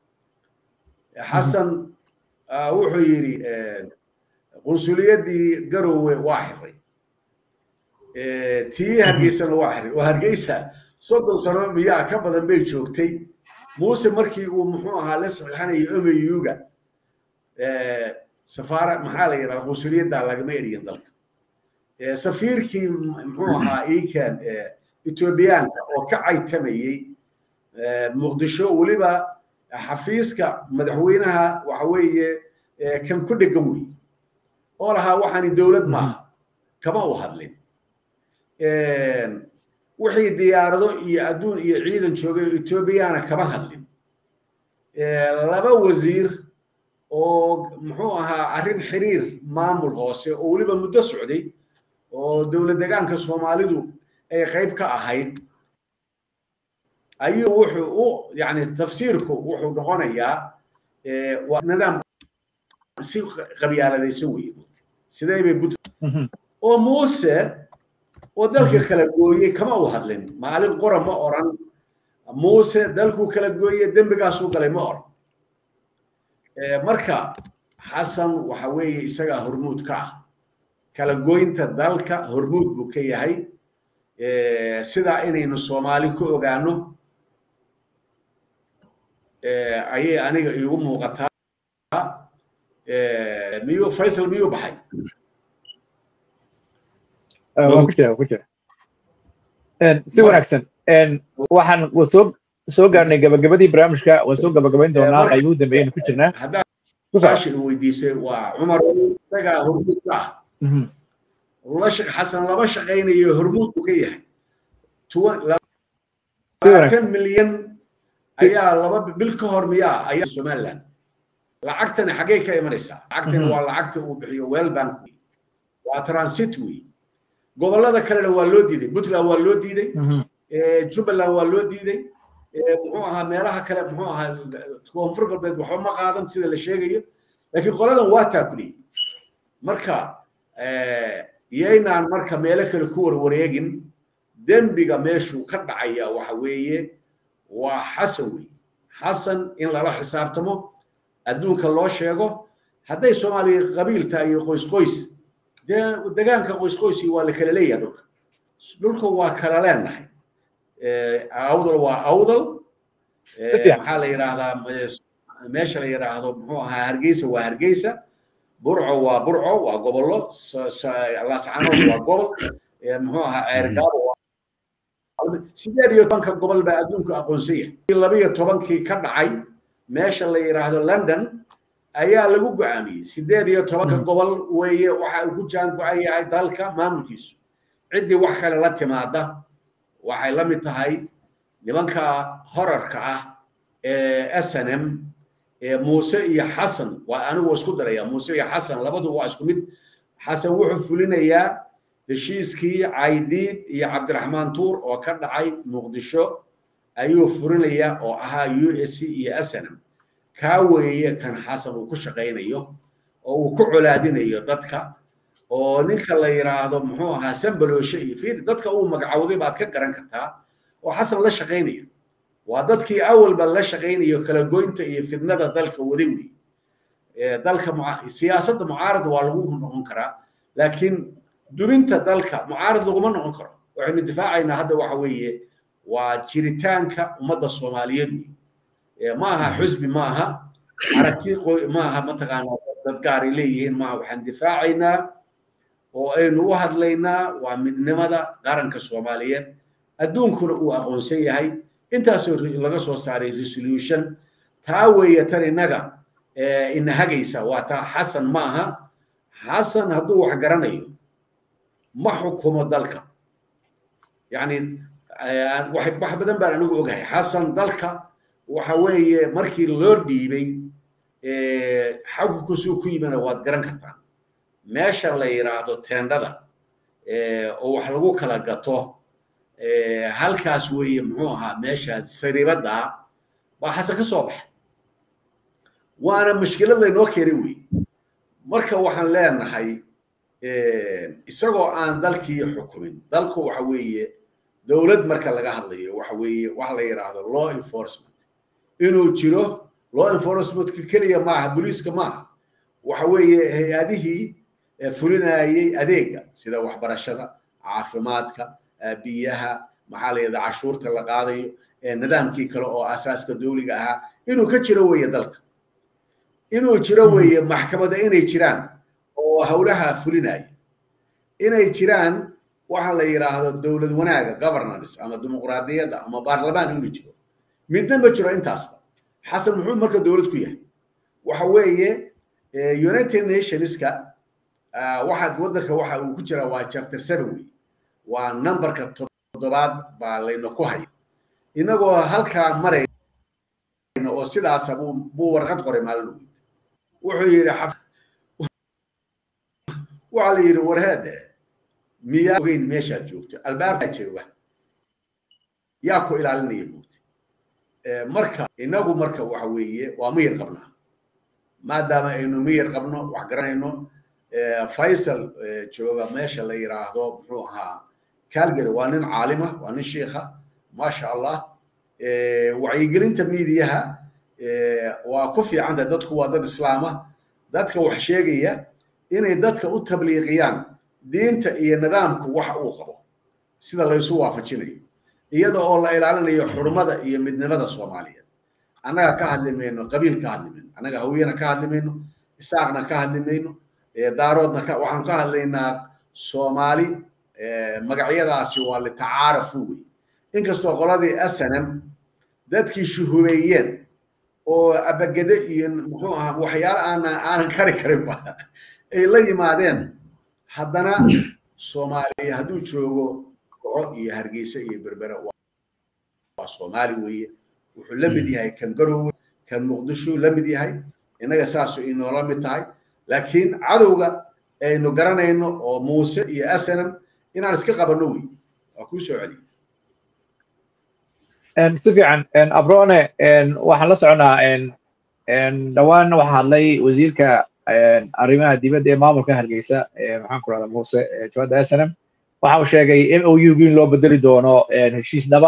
xasan wuxuu yidhi qunsuliyadii garowe waa xiray tii hargeysana waa xiray oo hargeysa soddon sano miyaa ka badan bay joogtay muuse markii uu muxuu ahaa la saxiixanayo omayuga safaara maxaa la yidhahda qunsuliyadda lagama eriyin dalka safiirkii muxuu ahaa iikan etoobiyaanka oo ka caytamayey muqdisho weliba xafiiska madaxweynaha waxa weeye kan ku dhegan wey oo lahaa waxaani dowlad maaha kama u hadlin wixii diyaarado iyo adduun iyo ciidan joogay oo etoobiyana kama hadlin laba wasiir oo muxuu ahaa arrin xiriir maamul hoose oo weliba muddo socday oo dowlad degaanka soomaalidu ay qayb ka ahayd ayuu wuxuu u yani tafsiirku wuxuu noqonayaa waa nidaam si qabyaaladaysan weye sidee bay but oo muuse oo dalka kala gooyey kama u hadlin maalin qora ma oran muuse dalkuu kala gooye dembigaasuu galay ma oran marka xasan waxa weeye isagaa hormuud ka ah kala goynta dalka hormuud buu ka yahay sidaa inaynu soomaali ku ogaano ayay aniga iigu muuqataa miyuu faysal miyuu baxay waan ku jira ku jira si wanaagsan waxaan soo soo gaarnay gabagabadii barnaamijka waan soo gabagabayn doonaa qaybuu dambeeyaynu ku jirnaa haddaasha weydiisay waa cumar isagaa hormuud ka ah xasan laba shaqaynayo hormuud buu ka yahay labaatan milyan ayaa laba bil ka hor miyaa ayaa somaliland lacagtani xaggay ka imanaysaa lacagtani waa lacagta uu bixiyo well bank wey waa transit wey gobollada kalena waa loo diiday puntland waa loo diiday jubbaland waa loo diiday muxuu ahaa meelaha kale muxuu ahaa koonfur galbeed waxba ma qaadan sida la sheegayo laakiin qoladan waa taakuliyey marka yaynaan marka meelo kale ku warwareegin dembiga meeshuu ka dhacaya waxa weeye waa xasan wey xasan in lala xisaabtamo adduunka loo sheego hadday soomaaliya qabiil tahay iyo qoys qoys dee degaanka qoys qoyskii waa la kala leeyahay dhulka dhulka waa kala leenahay awdal waa awdal maxaa la yidhaahdaa meesha la yidhaahdo muxuu ahaa hargeysa waa hargeysa burco waa burco waa gobollo laascanood waa gobol muxuu ahaa ceergaabo sideed iyo tobanka gobol baa adduunku aqoonsan yahay labiyo tobankii ka dhacay meesha la yidhaahdo london ayaa lagu go'aamiyey sideed iyo tobanka gobol weeye waxa uu ku jaan go-an yahay dalka maamulkiisu ciddii wax kale la timaada waxay la mid tahay nimanka horarka ah ee s n m muuse iyo xasan waa anigu isku daraya muuse iyo xasan labadu waa isku mid xasan wuxuu fulinayaa heshiiskii caydiid iyo cabdiraxmaan tuur oo ka dhacay muqdisho ayuu furinaya oo ahaa u s c iyo s n m kaa weeye kan xasan uu ku shaqaynayo oo uu ku colaadinayo dadka oo ninka la yidhaahdo muxuu ahaa sambalooshe iyo fiir dadka uu magacowday baad ka garan kartaa oo xasan la shaqaynaya waa dadkii awalba la shaqaynayo kala goynta iyo fidnada dalka waday wey dalka siyaasadda mucaarad waa lagu noqon karaa laakiin dubinta dalka mucaarad laguma noqon karo waxaynu difaacaynaa hadda waxa weeye waa jiritaanka ummadda soomaaliyeed wey ma aha xusbi ma aha aragti ma aha mataqaanaa dad gaaray leeyihiin maaha waxaan difaacaynaa oo aynu u hadlaynaa waa midnimada qaranka soomaaliyeed adduunkuna uu aqoonsan yahay intaasoo laga soo saaray resolution taa weeye tan innaga ina hagaysa waa taa xasan ma aha xasan hadduu wax garanayo ma xukumo dalka yacni wax badan baan anigu ogahay xasan dalka waxa weeye markii loo dhiibay xakunkusuu ku yimina waad garan kartaan meesha la yidhaahdo teendhada oo wax lagu kala gato halkaas weeye muxuu ahaa meesha saribadda baa xasan ka soo baxay waana mushkilad laynoo keenay wey marka waxaan leenahay isagoo aan dalkii xukumin dalku waxa weeye dowlad marka laga hadlayo waxa weeye waxa la yidhaahdo law enforcement inuu jiro law enforcementka keliya maaha booliiska maaha waxa weeye hay-adihii fulinayay adeega sida waxbarashada caafimaadka biyaha maxaa la yidhahda cashuurta la qaadayo nidaamkii kale oo asaaska dowliga ahaa inuu ka jiro weeye dalka inuu jiro weeye maxkamada inay jiraan oo howlaha fulinaya inay jiraan waxa la yidhaahdo dowlad wanaaga governance ama dimuqraadiyadda ama baarlamaan inuu jiro midna ma jiro intaasba xasan muxuu marka dowlad ku yahay waxa weeye united nationska waxaad waddanka waxa uu ku jiraa waa chapter seven wey waa numberka toddobaad baa layna ku haya inagoo halkaa marayna oo sidaasa buu buu warqad qoray maalin weyd wuxuu yidhi waxaa la yidhi warheedhe miyaa ogeyn meeshaad joogto albaabkaa jooga yaa ku ilaalinaya moogta marka inagu marka waxa weeye waa miyir qabnaa maadaama aynu miyir qabno wax garanayno faysal jooga meesha la yidhaahdo muxuu ahaa calgary waa nin caalima waa nin shiikha maasha allah wacyigelinta miidiyaha waa ku fiicanta dadku waa dad islaama dadka wax sheegaya inay dadka u tabliiqiyaan diinta iyo nidaamku waxa uu qabo sida laysu waafajinayo iyada oo la ilaalinayo xurmada iyo midnimada soomaaliyeed annaga ka hadli mayno qabiil ka hadli mayno annaga hawiyana ka hadli mayno isaaqna ka hadli mayno daaroodna ka waxaanu ka hadlaynaa soomaali magacyadaasi waa litacaarafu wey inkastoo qoladii snm dadkii shuhubeeyeen oo abagede iyo muxuu ahaa waxyaalo aanan aanan kari karinba ay la yimaadeen haddana soomaaliya hadduu joogo goco iyo hargeysa iyo berbere waa soomaali weeye wuxuu la mid yahay kan garowe kan muqdisho la mid yahay innaga saasu inoola mid tahay laakiin cadowga aynu garanayno oo muuse iyo asanam inaan iska qabanno wey waa kuu soo celiya si fiican abrone waxaan la soconaa dhowaan waxaa hadlay wasiirka arrimaha dibadda ee maamulka hargeysa maxaan ku rahda muuse jawaadda asanam waxa uu sheegay m o u in loo bedeli doono heshiisnaba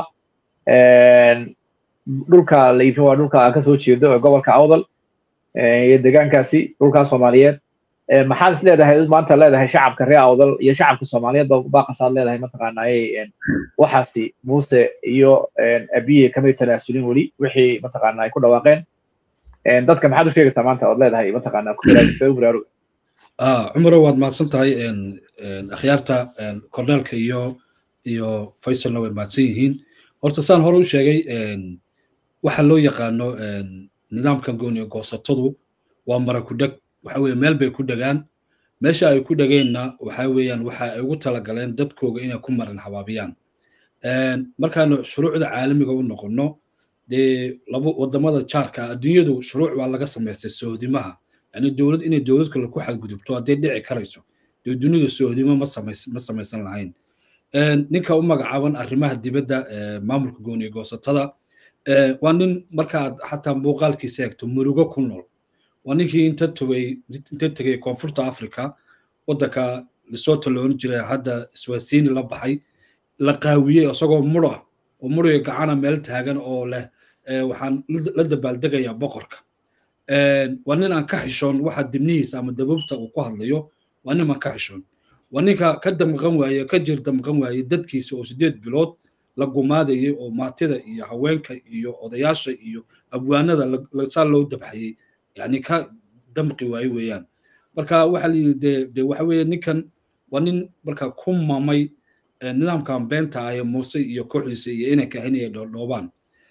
dhulka la iibin waa dhulka aan kasoo jeedo ee gobolka awdal iyo deegaankaasi dhulkaa soomaaliyeed maxaad is leedahay maanta leedahay shacabka reer awdal iyo shacabka soomaaliyeed baaqasaad leedahay mataqaanaaye waxaasi muuse iyo abiye kamay tanaasulin weli wixii mataqaana ay ku dhawaaqeen dadka maxaad u sheegaysaa maanta ood leedahay mataqaana ku baraaruga cumaro waad mahadsan tahay akhyaarta korneelka iyo iyo faysalna way mahadsan yihiin horta saan hore u sheegay waxa loo yaqaano nidaamka gooniyo goosatadu waa mara ku dheg waxa weeye meel bay ku dhegaan meesha ay ku dhegeenna waxa weeyaan waxa ay ugu talagaleen dadkooga inay ku marin habaabiyaan markaanu shuruucda caalamiga u noqonno dee laba wadamada jaarka adduunyadu shuruuc baa laga samaystay sohdimaha yani dowlad inay dowlad kale ku xadgudubto hadday dhici karayso dee dunida sohdimo ma ma samaysan lahayn ninka u magacaaban arrimaha dibadda maamulka gooniyo goosatada waa nin markaad xataa muuqaalkiisa eegto murugo ku nool waa ninkii inta tegay inta tegay koonfurta africa waddanka lesotho loona jiray hadda swasini la baxay la qaawiyey isagoo muro ah oo muriga gacana meel taagan oo leh waxaan la dabaaldegayaa boqorka waa nin aan ka xishoon waxa dibnihiisa ama dabuubta uu ku hadlayo waa nin aan ka xishoon waa ninka ka damqan waaye ka jir damqan waaye dadkiisa oo sideed bilood la gumaadayay oo maatida iyo haweenka iyo odayaasha iyo abwaanada saa loo dabxayey yani ka damqi waaye weeyaan marka waxa la yidhi de de waxa weeye ninkan waa nin marka ku mamay nidaamkan beenta ah ee muuse iyo kooxdiisa iyo inay kahinaya dhoodhoobaan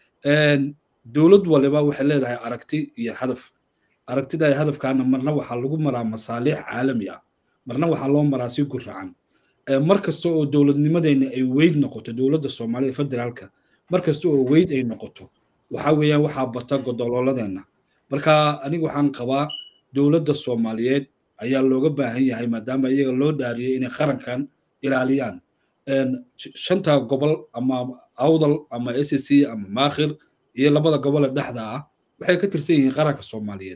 dowlad waliba waxay leedahay aragti iyo hadaf aragtida iyo hadafkaana marna waxaa lagu maraa masaaliix caalami ah marna waxaa loo maraa si guracan mar kasta oo dowladnimadeenna ay weyd noqoto dowladda soomaalida federaalka mar kasta oo weyd ay noqoto waxa weeyaan waxaa bata godololadeenna marka aniga waxaan qabaa dowladda soomaaliyeed ayaa looga baahan yahay maadaama iyaga loo dhaariyey inay qarankan ilaaliyaan shanta gobol ama awdal ama s c ama maakhir iyo labada gobole dhexda ah waxay ka tirsan yihiin qaranka soomaaliyeed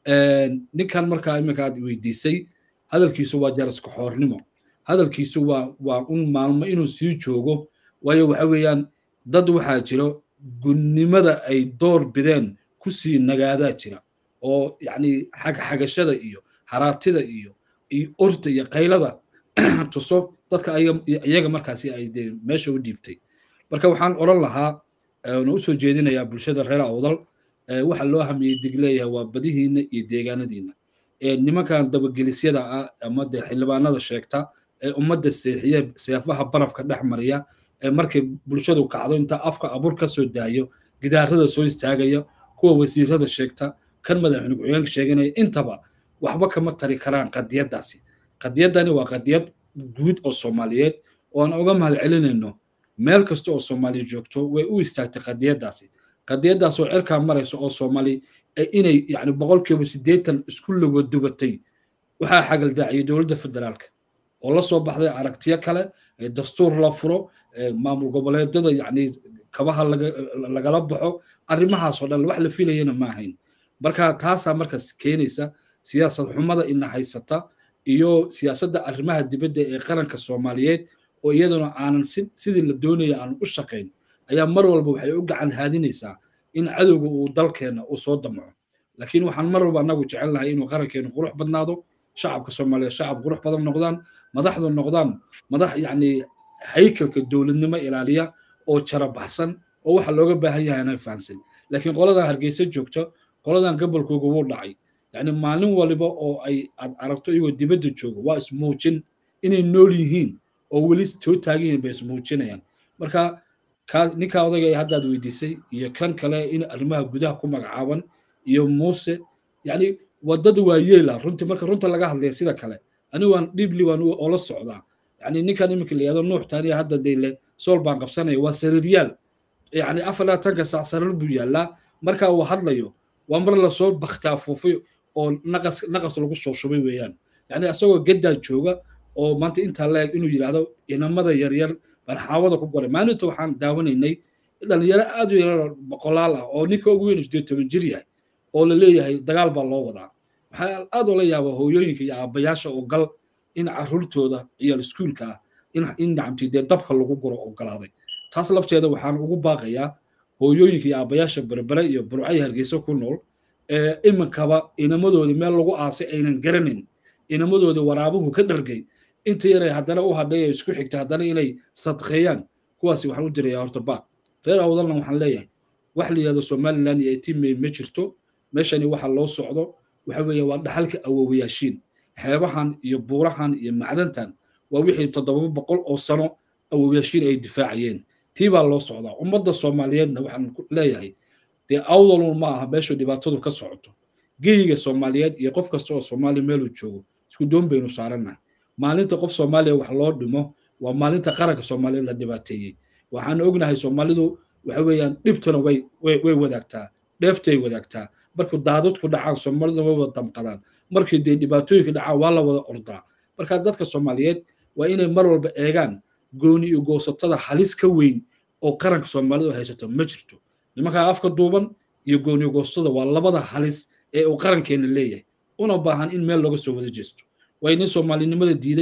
ninkan markaa iminka aad weydiisay hadalkiisu waa jaraska xoornimo hadalkiisu waa waa un maalmo inuu sii joogo waayo waxa weeyaan dad waxaa jiro gunnimada ay door bideen kusii nagaadaa jira oo yacni xagxagashada iyo haraatida iyo iyo orta iyo qaylada tuso dadka iyaga markaasi ay dee meesha u dhiibtay marka waxaan odhan lahaa na usoo jeedinayaa bulshada reer awdal waxa loo hamiyey dig leeyahay waa badihiina iyo deegaanadiina nimankan dabagelisyada ah ama dee xildhibaanada sheegta ee ummadda seexiye seefaha barafka dhex mariya ee markay bulshadu kacdo inta afka abur ka soo daayo gidaarada soo istaagaya kuwa wasiirada sheegta kan madaxweyne ku-xigeenka sheeganaya intaba waxba kama tari karaan qadiyaddaasi qadiyaddani waa qadiyad guud oo soomaaliyeed oo aan uga mahad celinayno meel kasta oo soomaali joogto way u istaagtay qadiyaddaasi qadiyaddaas oo cirkaa maraysa oo soomaali inay yani boqolkiiba siddeetan isku lagodubatay waxaa xagaldaaciyay dowladda federaalka oo la soo baxday aragtiyo kale dastuur la furo maamul goboleedyada yani kabaha lagala baxo arrimahaas oo dhan wax la filayana ma ahayn marka taasaa markaas keenaysa siyaasad xumada ina haysata iyo siyaasadda arrimaha dibadda ee qaranka soomaaliyeed oo iyaduna aanan sidii la doonaya aan u shaqayn ayaa mar walba waxay u gacan haadinaysaa in cadowga uu dalkeenna uu soo damaco laakiin waxaan mar walba annagu jecelnahay inuu qarankeenu qurux badnaado shacabka soomaaliyeed shacab qurux badan noqdaan madaxdu noqdaan madax yacni haykalka dowladnimo ilaaliya oo jara baxsan oo waxa looga baahan yahay inay fahansan laakiin qoladan hargeysa joogto qoladan gobolkooga wuu dhacay yacni maalin waliba oo ay aad aragto iyagoo dibadda joogo waa ismuujin inay nool yihiin oo weli soo taagan yihiin bay ismuujinayaan marka kaa ninkaa odayga ee haddaad weydiisay iyo kan kale in arrimaha gudaha ku magacaaban iyo muuse yacni wadada waa yeela runtii marka runta laga hadlaya sida kale anigu waan dhibli waan oola socdaa yacni ninkan iminka la yihahdo nuux taaniya hadda deyle sool baan qabsanaya waa sariiryaal yacni afar labaatanka saac sariir buu yaallaa marka uu hadlayo waa mar lasoo baktaa fuufay oo naqas naqas lagu soo shubay weeyaan yacni asagoo geddaa jooga oo maanta intaa la eg inuu yidhaahdo inamada yaryar baan xaawada ku goray maalinta waxaan daawanaynay dhalinyaro aad u yarar boqolaal ah oo ninka ugu weyn sideed toban jir yahay oo la leeyahay dagaal baa loo wadaa waxaa aad oola yaabaa hooyooyinka iyo aabbayaasha oo gal in carruurtooda ciyaal iskuulka ah in nacamtii dee dabka lagu guro ogolaaday taas lafteeda waxaan ugu baaqayaa hooyooyinka iyo aabbayaasha berbere iyo burcay hargeysa ku nool ee iminkaba inamadooda meel lagu aasay aynan garanayn inamadooda waraabuhu ka dhargay inta yaray haddana u hadhay ee isku xigta haddana inay sadqeeyaan kuwaasi waxaan u dirayaa horta baaq reer awdalna waxaan leeyahay wax la yihahdo somaliland iyo etimey ma jirto meeshani waxa loo socdo waxa weeye waa dhaxalka awowayaashiin xeebahan iyo buurahan iyo macdantan waa wixii toddoba boqol oo sano awowayaashiin ay difaacayeen tii baa loo socdaa ummadda soomaaliyeedna waxaan leeyahay dee awdalun ma aha meeshu dhibaatadu ka socoto geyiga soomaaliyeed iyo qof kasta oo soomaaliya meeluu joogo isku doon baynu saarannahay maalinta qof soomaaliya wax loo dhimo waa maalinta qaranka soomaaliyeed la dhibaateeyey waxaan ognahay soomaalidu waxa weeyaan dhibtuna way way wadaagtaa dheeftay wadaagtaa markuu daadadku dhacaan soomaalida way wada damqadaan markii dee dhibaatooyinka dhacaan waa la wada ordaa marka dadka soomaaliyeed waa inay mar walba eegaan gooni iyo goosatada halis ka weyn oo qaranka soomaalidu haysato ma jirto nimankaa afka duuban iyo gooni goostada waa labada halis ee uu qarankeena leeyahay una baahan in meel looga soo wada jeesto waa nin soomaalinimada diiday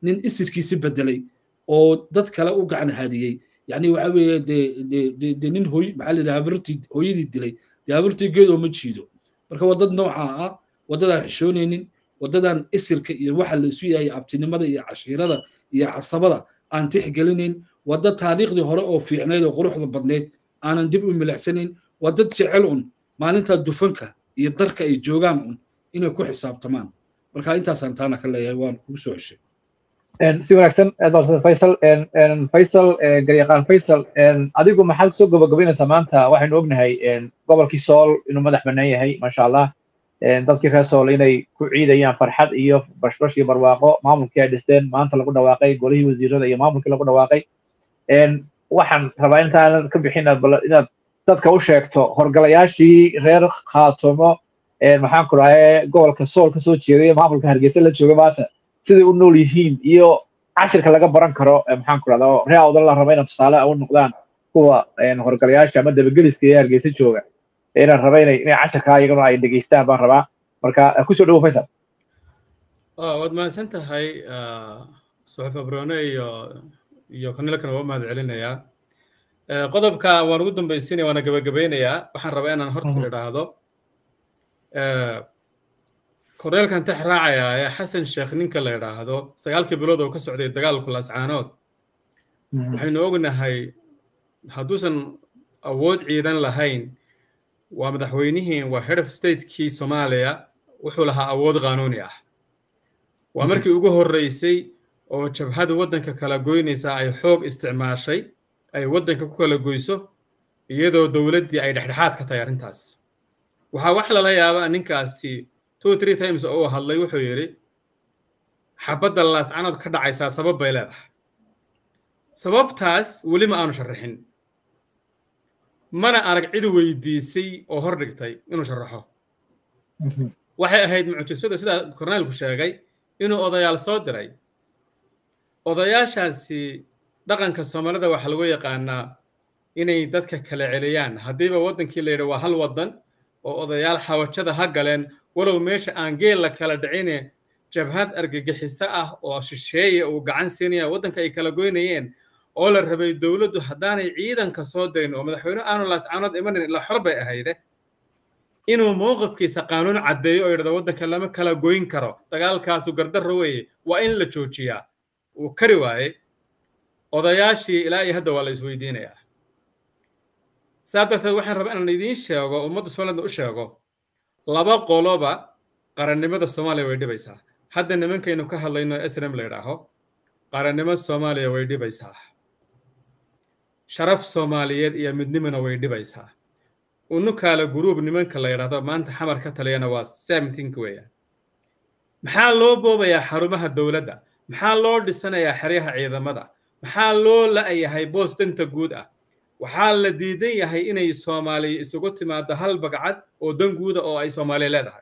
nin isirkiisi bedelay oo dad kale u gacan hadiyey yani waxa weeye dee de nin hooy maxaa la yidhaha habartii hooyadii dilay dee habartii geed oo ma jiido marka waa dad noocaa ah waddadaan xishoonaynin waddadan isirka iyo waxa la isu yahay abtinimada iyo cashiirada iyo casabada aan tixgelinayn wadda taariikhdii hore oo fiicnayd oo quruxda badnayd aanan dib u milicsanayn waa dad jecel un maalintaa dufanka iyo darka ay joogaan un inay ku xisaabtamaan marka intaasaan taana ka leeyahay waan kugu soo ceshay si wanaagsan aad baa faysal faysal garyaqaan faysal adigu maxaad kusoo gabagabaynaysaa maanta waxaynu ognahay gobolkii sool inuu madax bannaan yahay maasha allah dadkii reer sool inay ku ciidayaan farxad iyo bashbash iyo barwaaqo maamulkii ay dhisteen maanta lagu dhawaaqay golihii wasiirada iyo maamulkii lagu dhawaaqay waxaan rabaa intaanad ka bixin inaad dadka u sheegto horgalayaashii reer khaatumo maxaan ku dhahay gobolka sool ka soo jeeday maamulka hargeysa la jooga maanta siday u nool yihiin iyo cashirka laga baran karo maxaan ku dhahdaa ree awdan la raba inay tusaale u noqdaan kuwa horgalayaasha ama dabageliska ee hargeysa jooga inaan raba inay inay cashirkaa iyaguna ay dhegeystaan baan rabaa marka kusoo dhawo faysal waad mahadsan tahay suxuf abrone iyo iyo kanilkan waa mahad celinayaa qodobka waan ugu dambaysiinaya waana gabagabeynayaa waxaan rabaa inaan horta ku idhaahdo korneelkan tax raacaya ee xasan sheekh ninka la idhaahdo sagaalkii bilood oo ka socday dagaalku lascaanood waxaynu ognahay hadduusan awood ciidan lahayn waa madaxweynihii waa head of statekii soomaaliya wuxuu lahaa awood qaanuuni ah waa markii ugu horreysay oo jabhada waddanka kala goynaysa ay xoog isticmaashay ay waddanka ku kala goyso iyadoo dowladdii ay dhexdhexaad ka tahay arrintaas waxaa wax lala yaabaa ninkaasi two three times oo uu hadlay wuxuu yidhi xabadda laascanood ka dhacaysaa sabab bay leedahay sababtaas weli ma aanu sharaxin mana arag cid weydiisay oo hor dhigtay inuu sharaxo waxay ahayd mucjisada sida korneelku sheegay inuu odayaal soo diray odayaashaasi dhaqanka soomaalida waxaa lagu yaqaanaa inay dadka kala celiyaan haddiiba waddankii la yidhi waa hal waddan oo odayaal xawajada ha galeen walow meesha aan geel la kala dhicine jabhad argagixiso ah oo shisheeye uu gacan siinaya waddanka ay kala goynayeen oo la rabay dowladdu haddaanay ciidanka soo dirin oo madaxweyne aanu laascaanood imanin ila xor bay ahayde inuu mowqifkiisa qaanuun caddeeyo oo yidhahdo waddanka lama kala goyn karo dagaalkaasu gardarro weeye waa in la joojiyaa uu kari waaye odayaashii ilaa iyo hadda waa la isweydiinayaa saa darteed waxaan rabaa inaan idiin sheego ummadda somaliland u sheego laba qoloba qarannimada soomaaliya way dhibaysaa hadda nimankaynu ka hadlayno srm la yidhaaho qarannimo soomaaliya way dhibaysaa sharaf soomaaliyeed iyo midnimona way dhibaysaa unukaala guruub nimanka la yidhaahdo maanta xamar ka taliyana waa seventinka weeyaan maxaa loo boobayaa xarumaha dowladda maxaa loo dhisanayaa xeryaha ciidamada maxaa loo la'yahay boos danta guud ah waxaa la diidan yahay inay soomaaliya isugu timaado hal bagcad oo dan guuda oo ay soomaaliya leedahay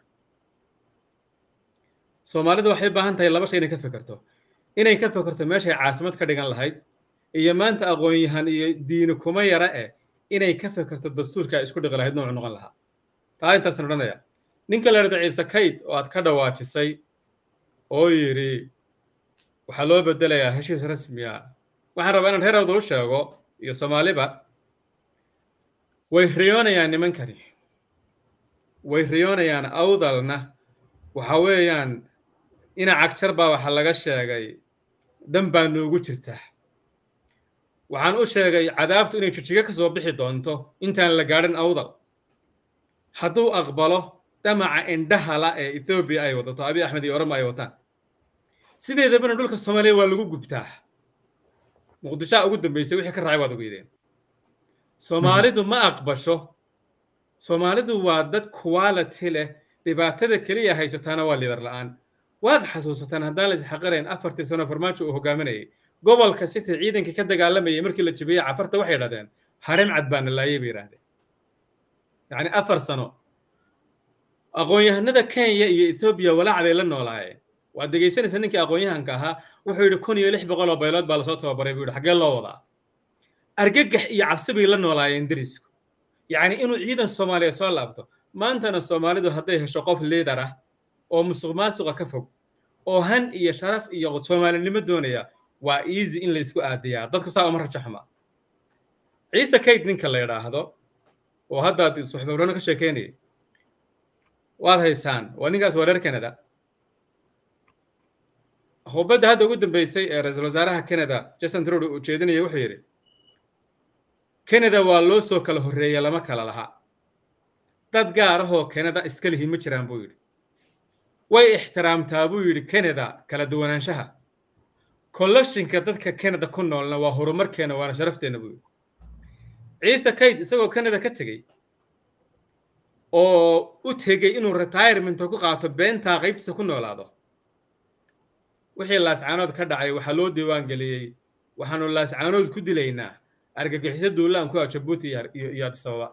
soomaalida waxay baahan tahay laba shay inay ka fekerto inay ka fekerto meeshay caasimad ka dhigan lahayd iyo maanta aqoon-yahan iyo diini kuma yara eh inay ka fekerto dastuurka ay isku dhiqi lahayd noocu noqon lahaa taa intaasan odhanaya ninka la yidhahda ciise kayd oo aad ka dhawaajisay oo yidhi waxaa loo bedelayaa heshiis rasmi ah waxaan rabaa inaan reer awdal u sheego iyo soomaaliba way riyoonayaan nimankani way riyoonayaan awdalna waxa weeyaan ina cagjar baa waxa laga sheegay dan baa noogu jirta waxaan u sheegay cadaabtu inay jijiga ka soo bixi doonto intaan la gaadhin awdal hadduu aqbalo damaca indhahala ee ethoobiya ay wadato abi axmed iyo oroma ay wataan sideedabana dhulka soomaaliya waa lagu gubtaa muqdishoa ugu dambeysay wixii ka raacay waad ogeydeen soomaalidu ma aqbasho soomaalidu waa dad quality leh dhibaatada keliya haysataana waa liidar la'aan waad xasuusataan haddaan la isxaqirayn afartii sano farmaajo uu hogaaminayay gobolka city ciidankii ka dagaalamayay markii la jabiyey cafarta waxay yidhahdeen harim cad baana laayay bay yidhahdeen yacni afar sano aqoon-yahanada kenya iyo ethoobiya walaacaday la noolaayeen waad dhegaysanaysa ninkii aqoon-yahanka ahaa wuxuu yidhi kun iyo lix boqol oo baylood baa lasoo tababaray buu yidhi xaggee loo wadaa argagax iyo cabsi bay la noolaayeen derisku yacni inuu ciidan soomaaliya soo laabto maantana soomaalidu hadday hesho qof liidar ah oo musuq maasuqa ka fog oo han iyo sharaf iyo soomaalinimo doonaya waa easy in laysku aadiyaa dadku saa uma rajo xuma ciise kayd ninka la yidhaahdo oo haddaad suxbawrano ka sheekeynayay waad haysaan waa ninkaas waa reer canada khubadda hadda ugu dambeysay ee ra-iisul wasaaraha canada jason trudeau uu jeedinaya wuxuu yidhi canada waa loo soo kala horreeya lama kala laha dad gaar ahoo canada iska lihi ma jiraan buu yidhi way ixtiraamtaa buu yidhi canada kala duwanaanshaha kollashinka dadka canada ku noolna waa horumarkeena waana sharafteenna buu yidhi ciise kayd isagoo canada ka tegey oo u tegey inuu retirementa ku qaato beentaa qaybtiisa ku noolaado wixii laascaanood ka dhacay waxaa loo diiwaan geliyey waxaanu laascaanood ku dilaynaa argagixiso duulaan ku ah jabuuti iyo adisababa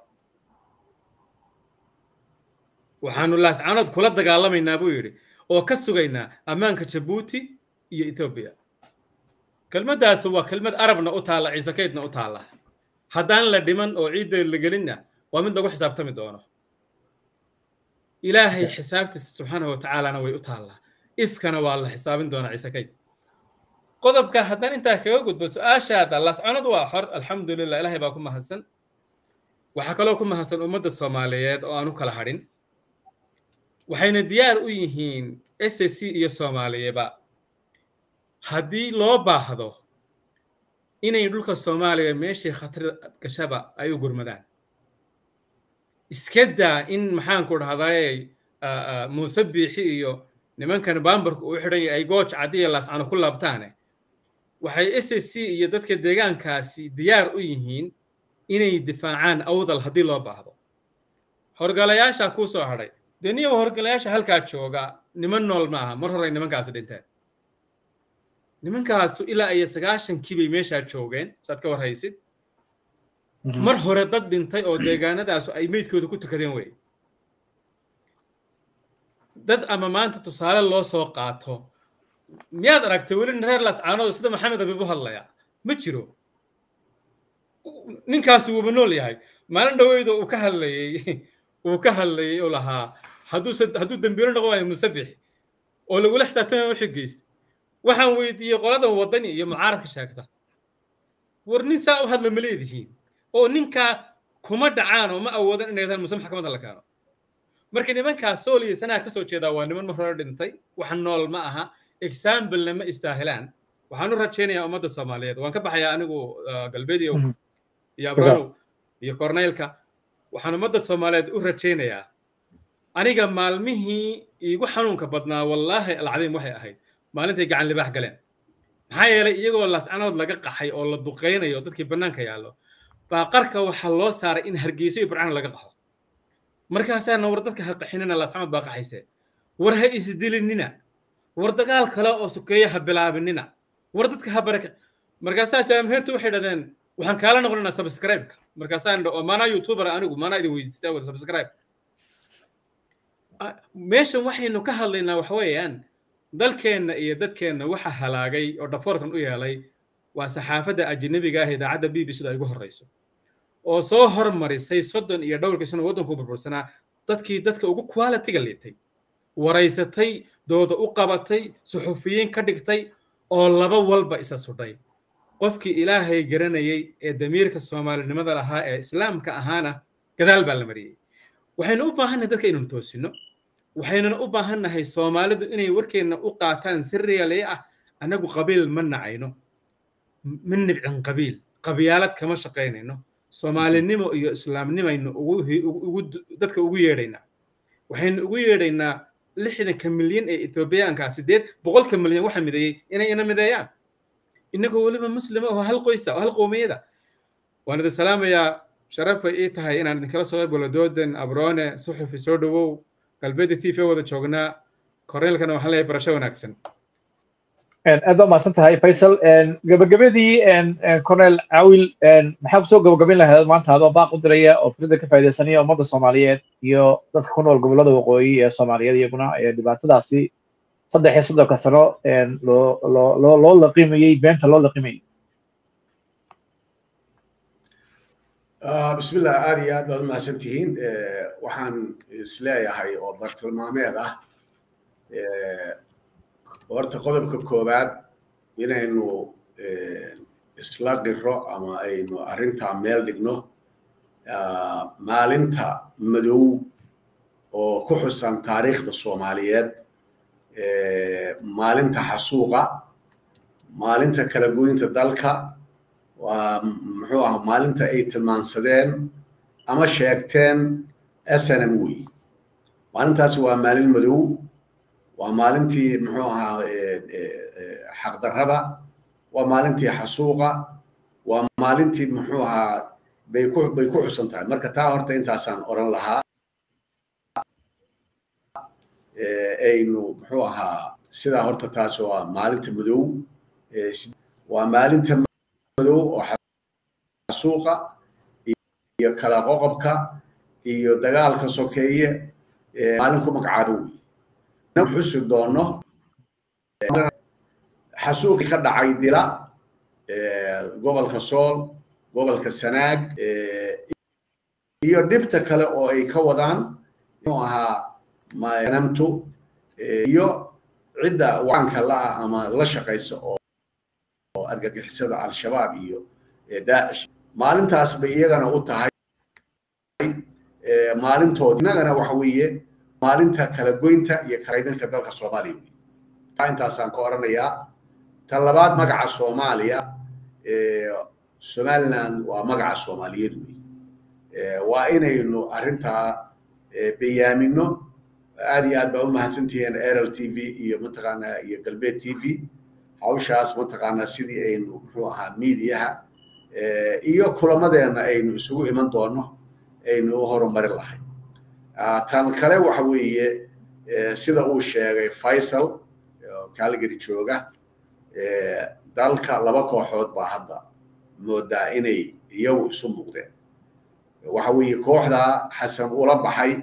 waxaanu laascaanood kula dagaalamaynaa buu yidhi oo ka sugaynaa ammaanka jabuuti iyo ethoobiya kelmaddaas waa kelmad arabna u taalla ciise kaydna u taalla haddaan la dhiman oo ciidda la gelinna waa mid lagu xisaabtami doono ilaahay xisaabtiisa subxaanahu watacaalana way u taallaa ifkana waa la xisaabin doonaa ciise kayd qodobka haddaan intaa kaga gudbo su-aashaada laascanadu waa xor alxamdulilah ilaahay baa ku mahadsan waxaa kaloo ku mahadsan ummadda soomaaliyeed oo aan u kala hadhin waxayna diyaar u yihiin s c iyo soomaaliyaba haddii loo baahdo inay dhulka soomaaliya meeshii khatar gashaba ay u gurmadaan iska daa in maxaanku dhahdaye muuse biixi iyo nimankan bambarku uu xidhan yahay ay gooj caddiya laascano ku laabtaane waxay s c iyo dadka deegaankaasi diyaar u yihiin inay difaacaan awdal haddii loo baahdo horgalayaasha kuu soo hadhay dee niyow horgalayaasha halkaa jooga niman nool ma aha mar horey nimankaasi dhinteen nimankaasu ilaa iyo sagaashankii bay meeshaa joogeen saad ka warhaysid mar hore dad dhintay oo deegaanadaasu ay meydkooda ku tukadeen wey dad ama maanta tusaale loo soo qaato miyaad aragtay weli reer lascaanooda sida maxamed abiib u hadlaya ma jiro ninkaasu wuuba nool yahay maalin dhaweyda uu ka hadlayey uu ka hadlayey oo lahaa hadduuse hadduu dembiilo noqon waayo musabix oo lagula xisaabtamaya wixii geysta waxaan weydiiyey qoladan waddani iyo mucaaradka sheegta war nin saa u hadla ma leedihiin oo ninkaa kuma dhacaan oo ma awoodan inay daan muse maxkamadda la keeno marka nimankaas sooliya sanaha ka soo jeedaa waa niman mar hore dhintay wax nool ma aha examplena ma istaahilaan waxaan u rajaynayaa ummadda soomaaliyeed waan ka baxayaa anigu galbeediyow iyo abranow iyo korneylka waxaan ummadda soomaaliyeed u rajaynayaa aniga maalmihii iigu xanuunka badnaa wallaahi alcadiim waxay ahayd maalintay gacan libaax galeen maxaa yeelay iyagoo laascanood laga qaxay oo la duqaynayo dadkii bannaanka yaallo baa qarka waxaa loo saaray in hargeyso iyo burcaan laga qaxo markaasaana war dadka ha qaxinina laascanood baa qaxayse war ha isdilinina war dagaal kale oo sokeeye ha bilaabinina war dadka ha baraka markaasaa jaamheertu waxay dhadeen waxaan kaala noqonaynaa subscribe-ka markaasaan oo maanaa youtuber anigu maanaa idin weydiistaa wada subscribe meeshan waxaynu ka hadlaynaa waxa weeyaan dalkeenna iyo dadkeenna waxa halaagay oo dhafoorkan u yeelay waa saxaafadda ajnabiga ah idaacadda b b c da ay ugu horreyso oo soo hormarisay soddon iyo dhowrkii sano waddanku burbursanaa dadkii dadka ugu qualitiga liitay waraysatay dooda u qabatay suxufiyiin ka dhigtay oo laba walba isa sudhay qofkii ilaahay garanayay ee damiirka soomaalinimada lahaa ee islaamka ahaana gadaal baa la mariyey waxaynu u baahannahay dadka inaynu toosino waxaynuna u baahannahay soomaalidu inay warkeenna u qaataan si reelay ah annagu qabiil ma nacayno ma nibcin qabiil qabyaalad kama shaqaynayno soomaalinimo iyo islaamnimaynu dadka ugu yeedhaynaa waxaynu ugu yeedhaynaa lixdanka milyan ee ethoobiyaanka sideed boqolka milyan waxa mideeyey inay ina mideeyaan innagoo weliba muslima oo hal qoysa oo hal qowmiyada waan idin salaamayaa sharaf bay ii tahay inaan idinkala soo qeyb galo doodan abroone suxufi soo dhowow galbeedda t v wada joognaa korneelkana waxaan leeyahay barasho wanaagsan aad baa mahadsan tahay faysal gabagabadii cornel cawil maxaa kusoo gabagabin lahayd maanta adoo baaq u diraya oo fikrada ka faaidaysanaya ummadda soomaaliyeed iyo dadka ku nool gobollada waqooyi ee soomaaliyeed iyaguna ee dhibaatadaasi saddex iyo soddonka sano loo loo loo loo laqimayey beenta loo laqimayey bismillah aad iyo aad baad umahadsan tihiin waxaan isleeyahay oo bartilmaameed ah horta qodobka koowaad inaynu isla qiro ama aynu arrintaa meel dhigno maalinta madow oo ku xusan taariikhda soomaaliyeed maalinta xasuuqa maalinta kala goynta dalka waa muxuu ah maalinta ay tilmaansadeen ama sheegteen snm wey maalintaasi waa maalin madow waa maalintii muxuu ahaa xaqdarrada waa maalintii xasuuqa waa maalintii muxuu ahaa bay ku bay ku xusan tahay marka taa horta intaasaan oran lahaa aynu muxuu ahaa sidaa horta taas waa maalinta madow waa maalinta madow oo xasuuqa iyo kala qoqobka iyo dagaalka sokeeye maalin ku magacaabo wey xusi doono xasuuqii ka dhacay dila gobolka sool gobolka sanaag iyo dhibta kale oo ay ka wadaan muxuu ahaa namtu iyo cidda waanka la-ah ama la shaqaysa oo argagixisada al-shabaab iyo daacish maalintaas bay iyagana u tahay maalintood innagana waxa weeye maalinta kala goynta iyo kalaydinka dalka soomaaliya wey taa intaasaan ka oranayaa ta labaad magaca soomaaliya somaliland waa magaca soomaaliyeed wey waa inaynu arrintaa bayaamino aad iyo aad baa u mahadsantihiin rl t v iyo mataqaanaa iyo galbeed t v hawshaas mataqaanaa sidii aynu muxuu ahaa miidiyaha iyo kulamadeena aynu isugu iman doono aynu u horumarin lahay tan kale waxa weeye sida uu sheegay faisal calgary jooga dalka laba kooxood baa hadda moodaa inay iyagu isu muuqdeen waxa weeye kooxdaa xasan ula baxay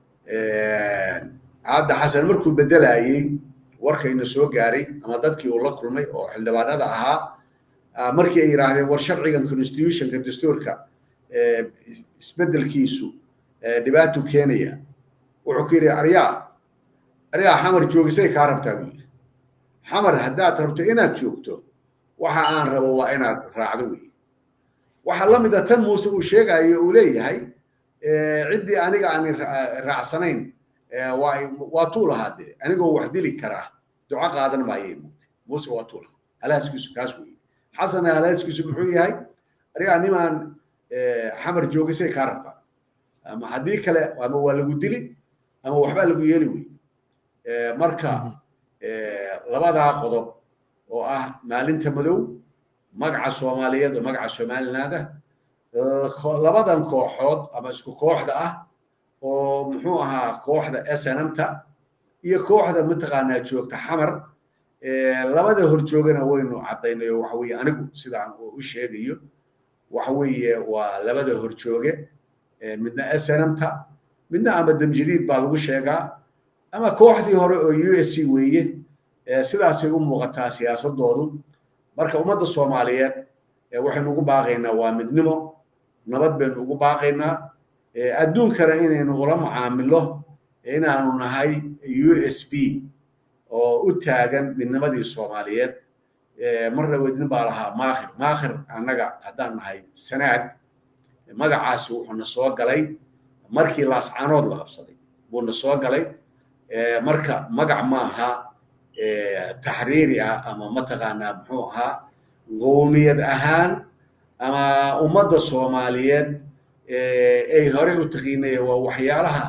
hadda xasan markuu bedelayey warkayna soo gaaray ama dadkii uu la kulmay oo xildhibaanada ahaa markii ay yidhaahdeen war sharcigan constitutionka dastuurka isbedelkiisu dhibaato keenaya wuxuu ku yidhi aryaa aryaa xamar joogisay kaa rabtaa buu yidhi xamar haddaad rabto inaad joogto waxa aan rabo waa inaad raacdo wey waxaa la mid a tan muuse uu sheegayo uu leeyahay ciddii aniga aan raacsanayn waa tuu lahaa dee anigoo wax dili karaa duco qaadan maayay muugtay muuse waa tuu lahaa halaaskiisu kaas weeye xasana halaaskiisu muxuu yahay arigaa nimaan xamar joogisay kaa rabtaa ama haddii kale ama waa lagu dili ama waxbaa lagu yeeli wey marka labadaa qodob oo ah maalinta madow magaca soomaaliyeed oo magaca somalilaanda labadan kooxood ama isku kooxda ah oo muxuu ahaa kooxda snmta iyo kooxda mataqaanaa joogta xamar labada horjoogana waynu caddaynay oo waxa weeye anigu sidaan u sheegayo waxa weeye waa labada horjooge midna snmta midna ama damjadiid baa lagu sheegaa ama kooxdii hore oo u s c weeye sidaasay u muuqataa siyaasadoodu marka ummadda soomaaliyeed waxaynu ugu baaqaynaa waa midnimo nabad baynu ugu baaqaynaa adduunkana inaynu ula macaamilo inaanu nahay u s b oo u taagan midnimadii soomaaliyeed marna wedin baa lahaa maakhir maakhir annaga haddaan nahay sanaag magacaasi wuxuuna soo galay markii laascaanood la qabsaday buuna soo galay marka magac maaha taxriiri ah ama mataqaanaa muxuu ahaa qoomiyad ahaan ama ummadda soomaaliyeed ay horey u taqiinaya waa waxyaalaha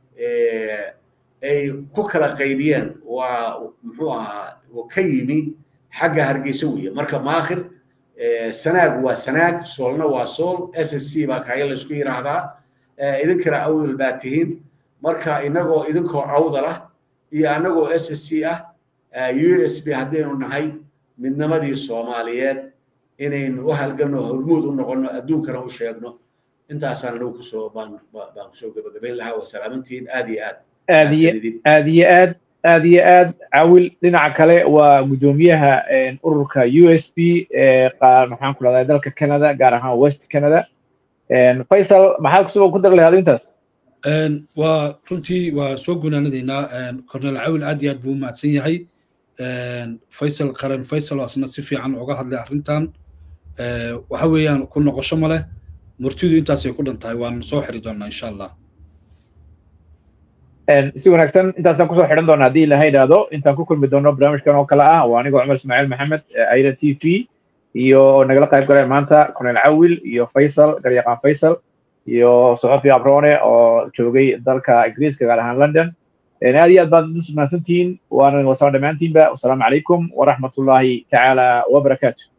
ay ku kala qaybiyeen waa muxuu ahaa ka yimi xagga hargeysa weeye marka maakhir sanaag waa sanaag soolna waa sool s s c baa kaya laysku yidhaahdaa idinkana awdal baa tihiin marka inagoo idinkoo awdal ah iyo annagoo s s c ah u s b haddaynu nahay midnimadii soomaaliyeed inaynu u halganno hormuud u noqonno adduunkana u sheegno intaasaan anigu kusoo baan baan kusoo gabagabayn lahaa waa salaamantihiin aad iyo aad aad iyo aad iyo aad aad iyo aad cawil dhinaca kale waa guddoomiyaha ururka u s b maxaan ku dhahdaa dalka canada gaar ahaan west canada faisal maxaad kusoo ku dari lahaad intaas waa runtii waa soo gunaanadaynaa cornel cawil aad iyo aad buu u mahadsan yahay faysal qaran faysal oo asna si fiican uga hadlay arrintan waxa weeyaan ku noqosho ma leh murtidu intaasay ku dhan tahay waan soo xiri doonaa insha allah si wanaagsan intaasaan kusoo xidhan doona haddii ilaha idhaahdo intaan ku kulmi doono barnaamijkan oo kale ah waa anigoo cumar ismaaciil maxamed aira t v iyo nagala qayb galay maanta colonel cawil iyo faysal garyaqaan faysal iyo soxofi abrone oo joogay dalka ingiriiska gaar ahaan london aad iyo aad baad mahadsantihiin waana wasaan dhammaantiinba wasalaamu calaykum waraxmatullaahi tacaala wabarakaatu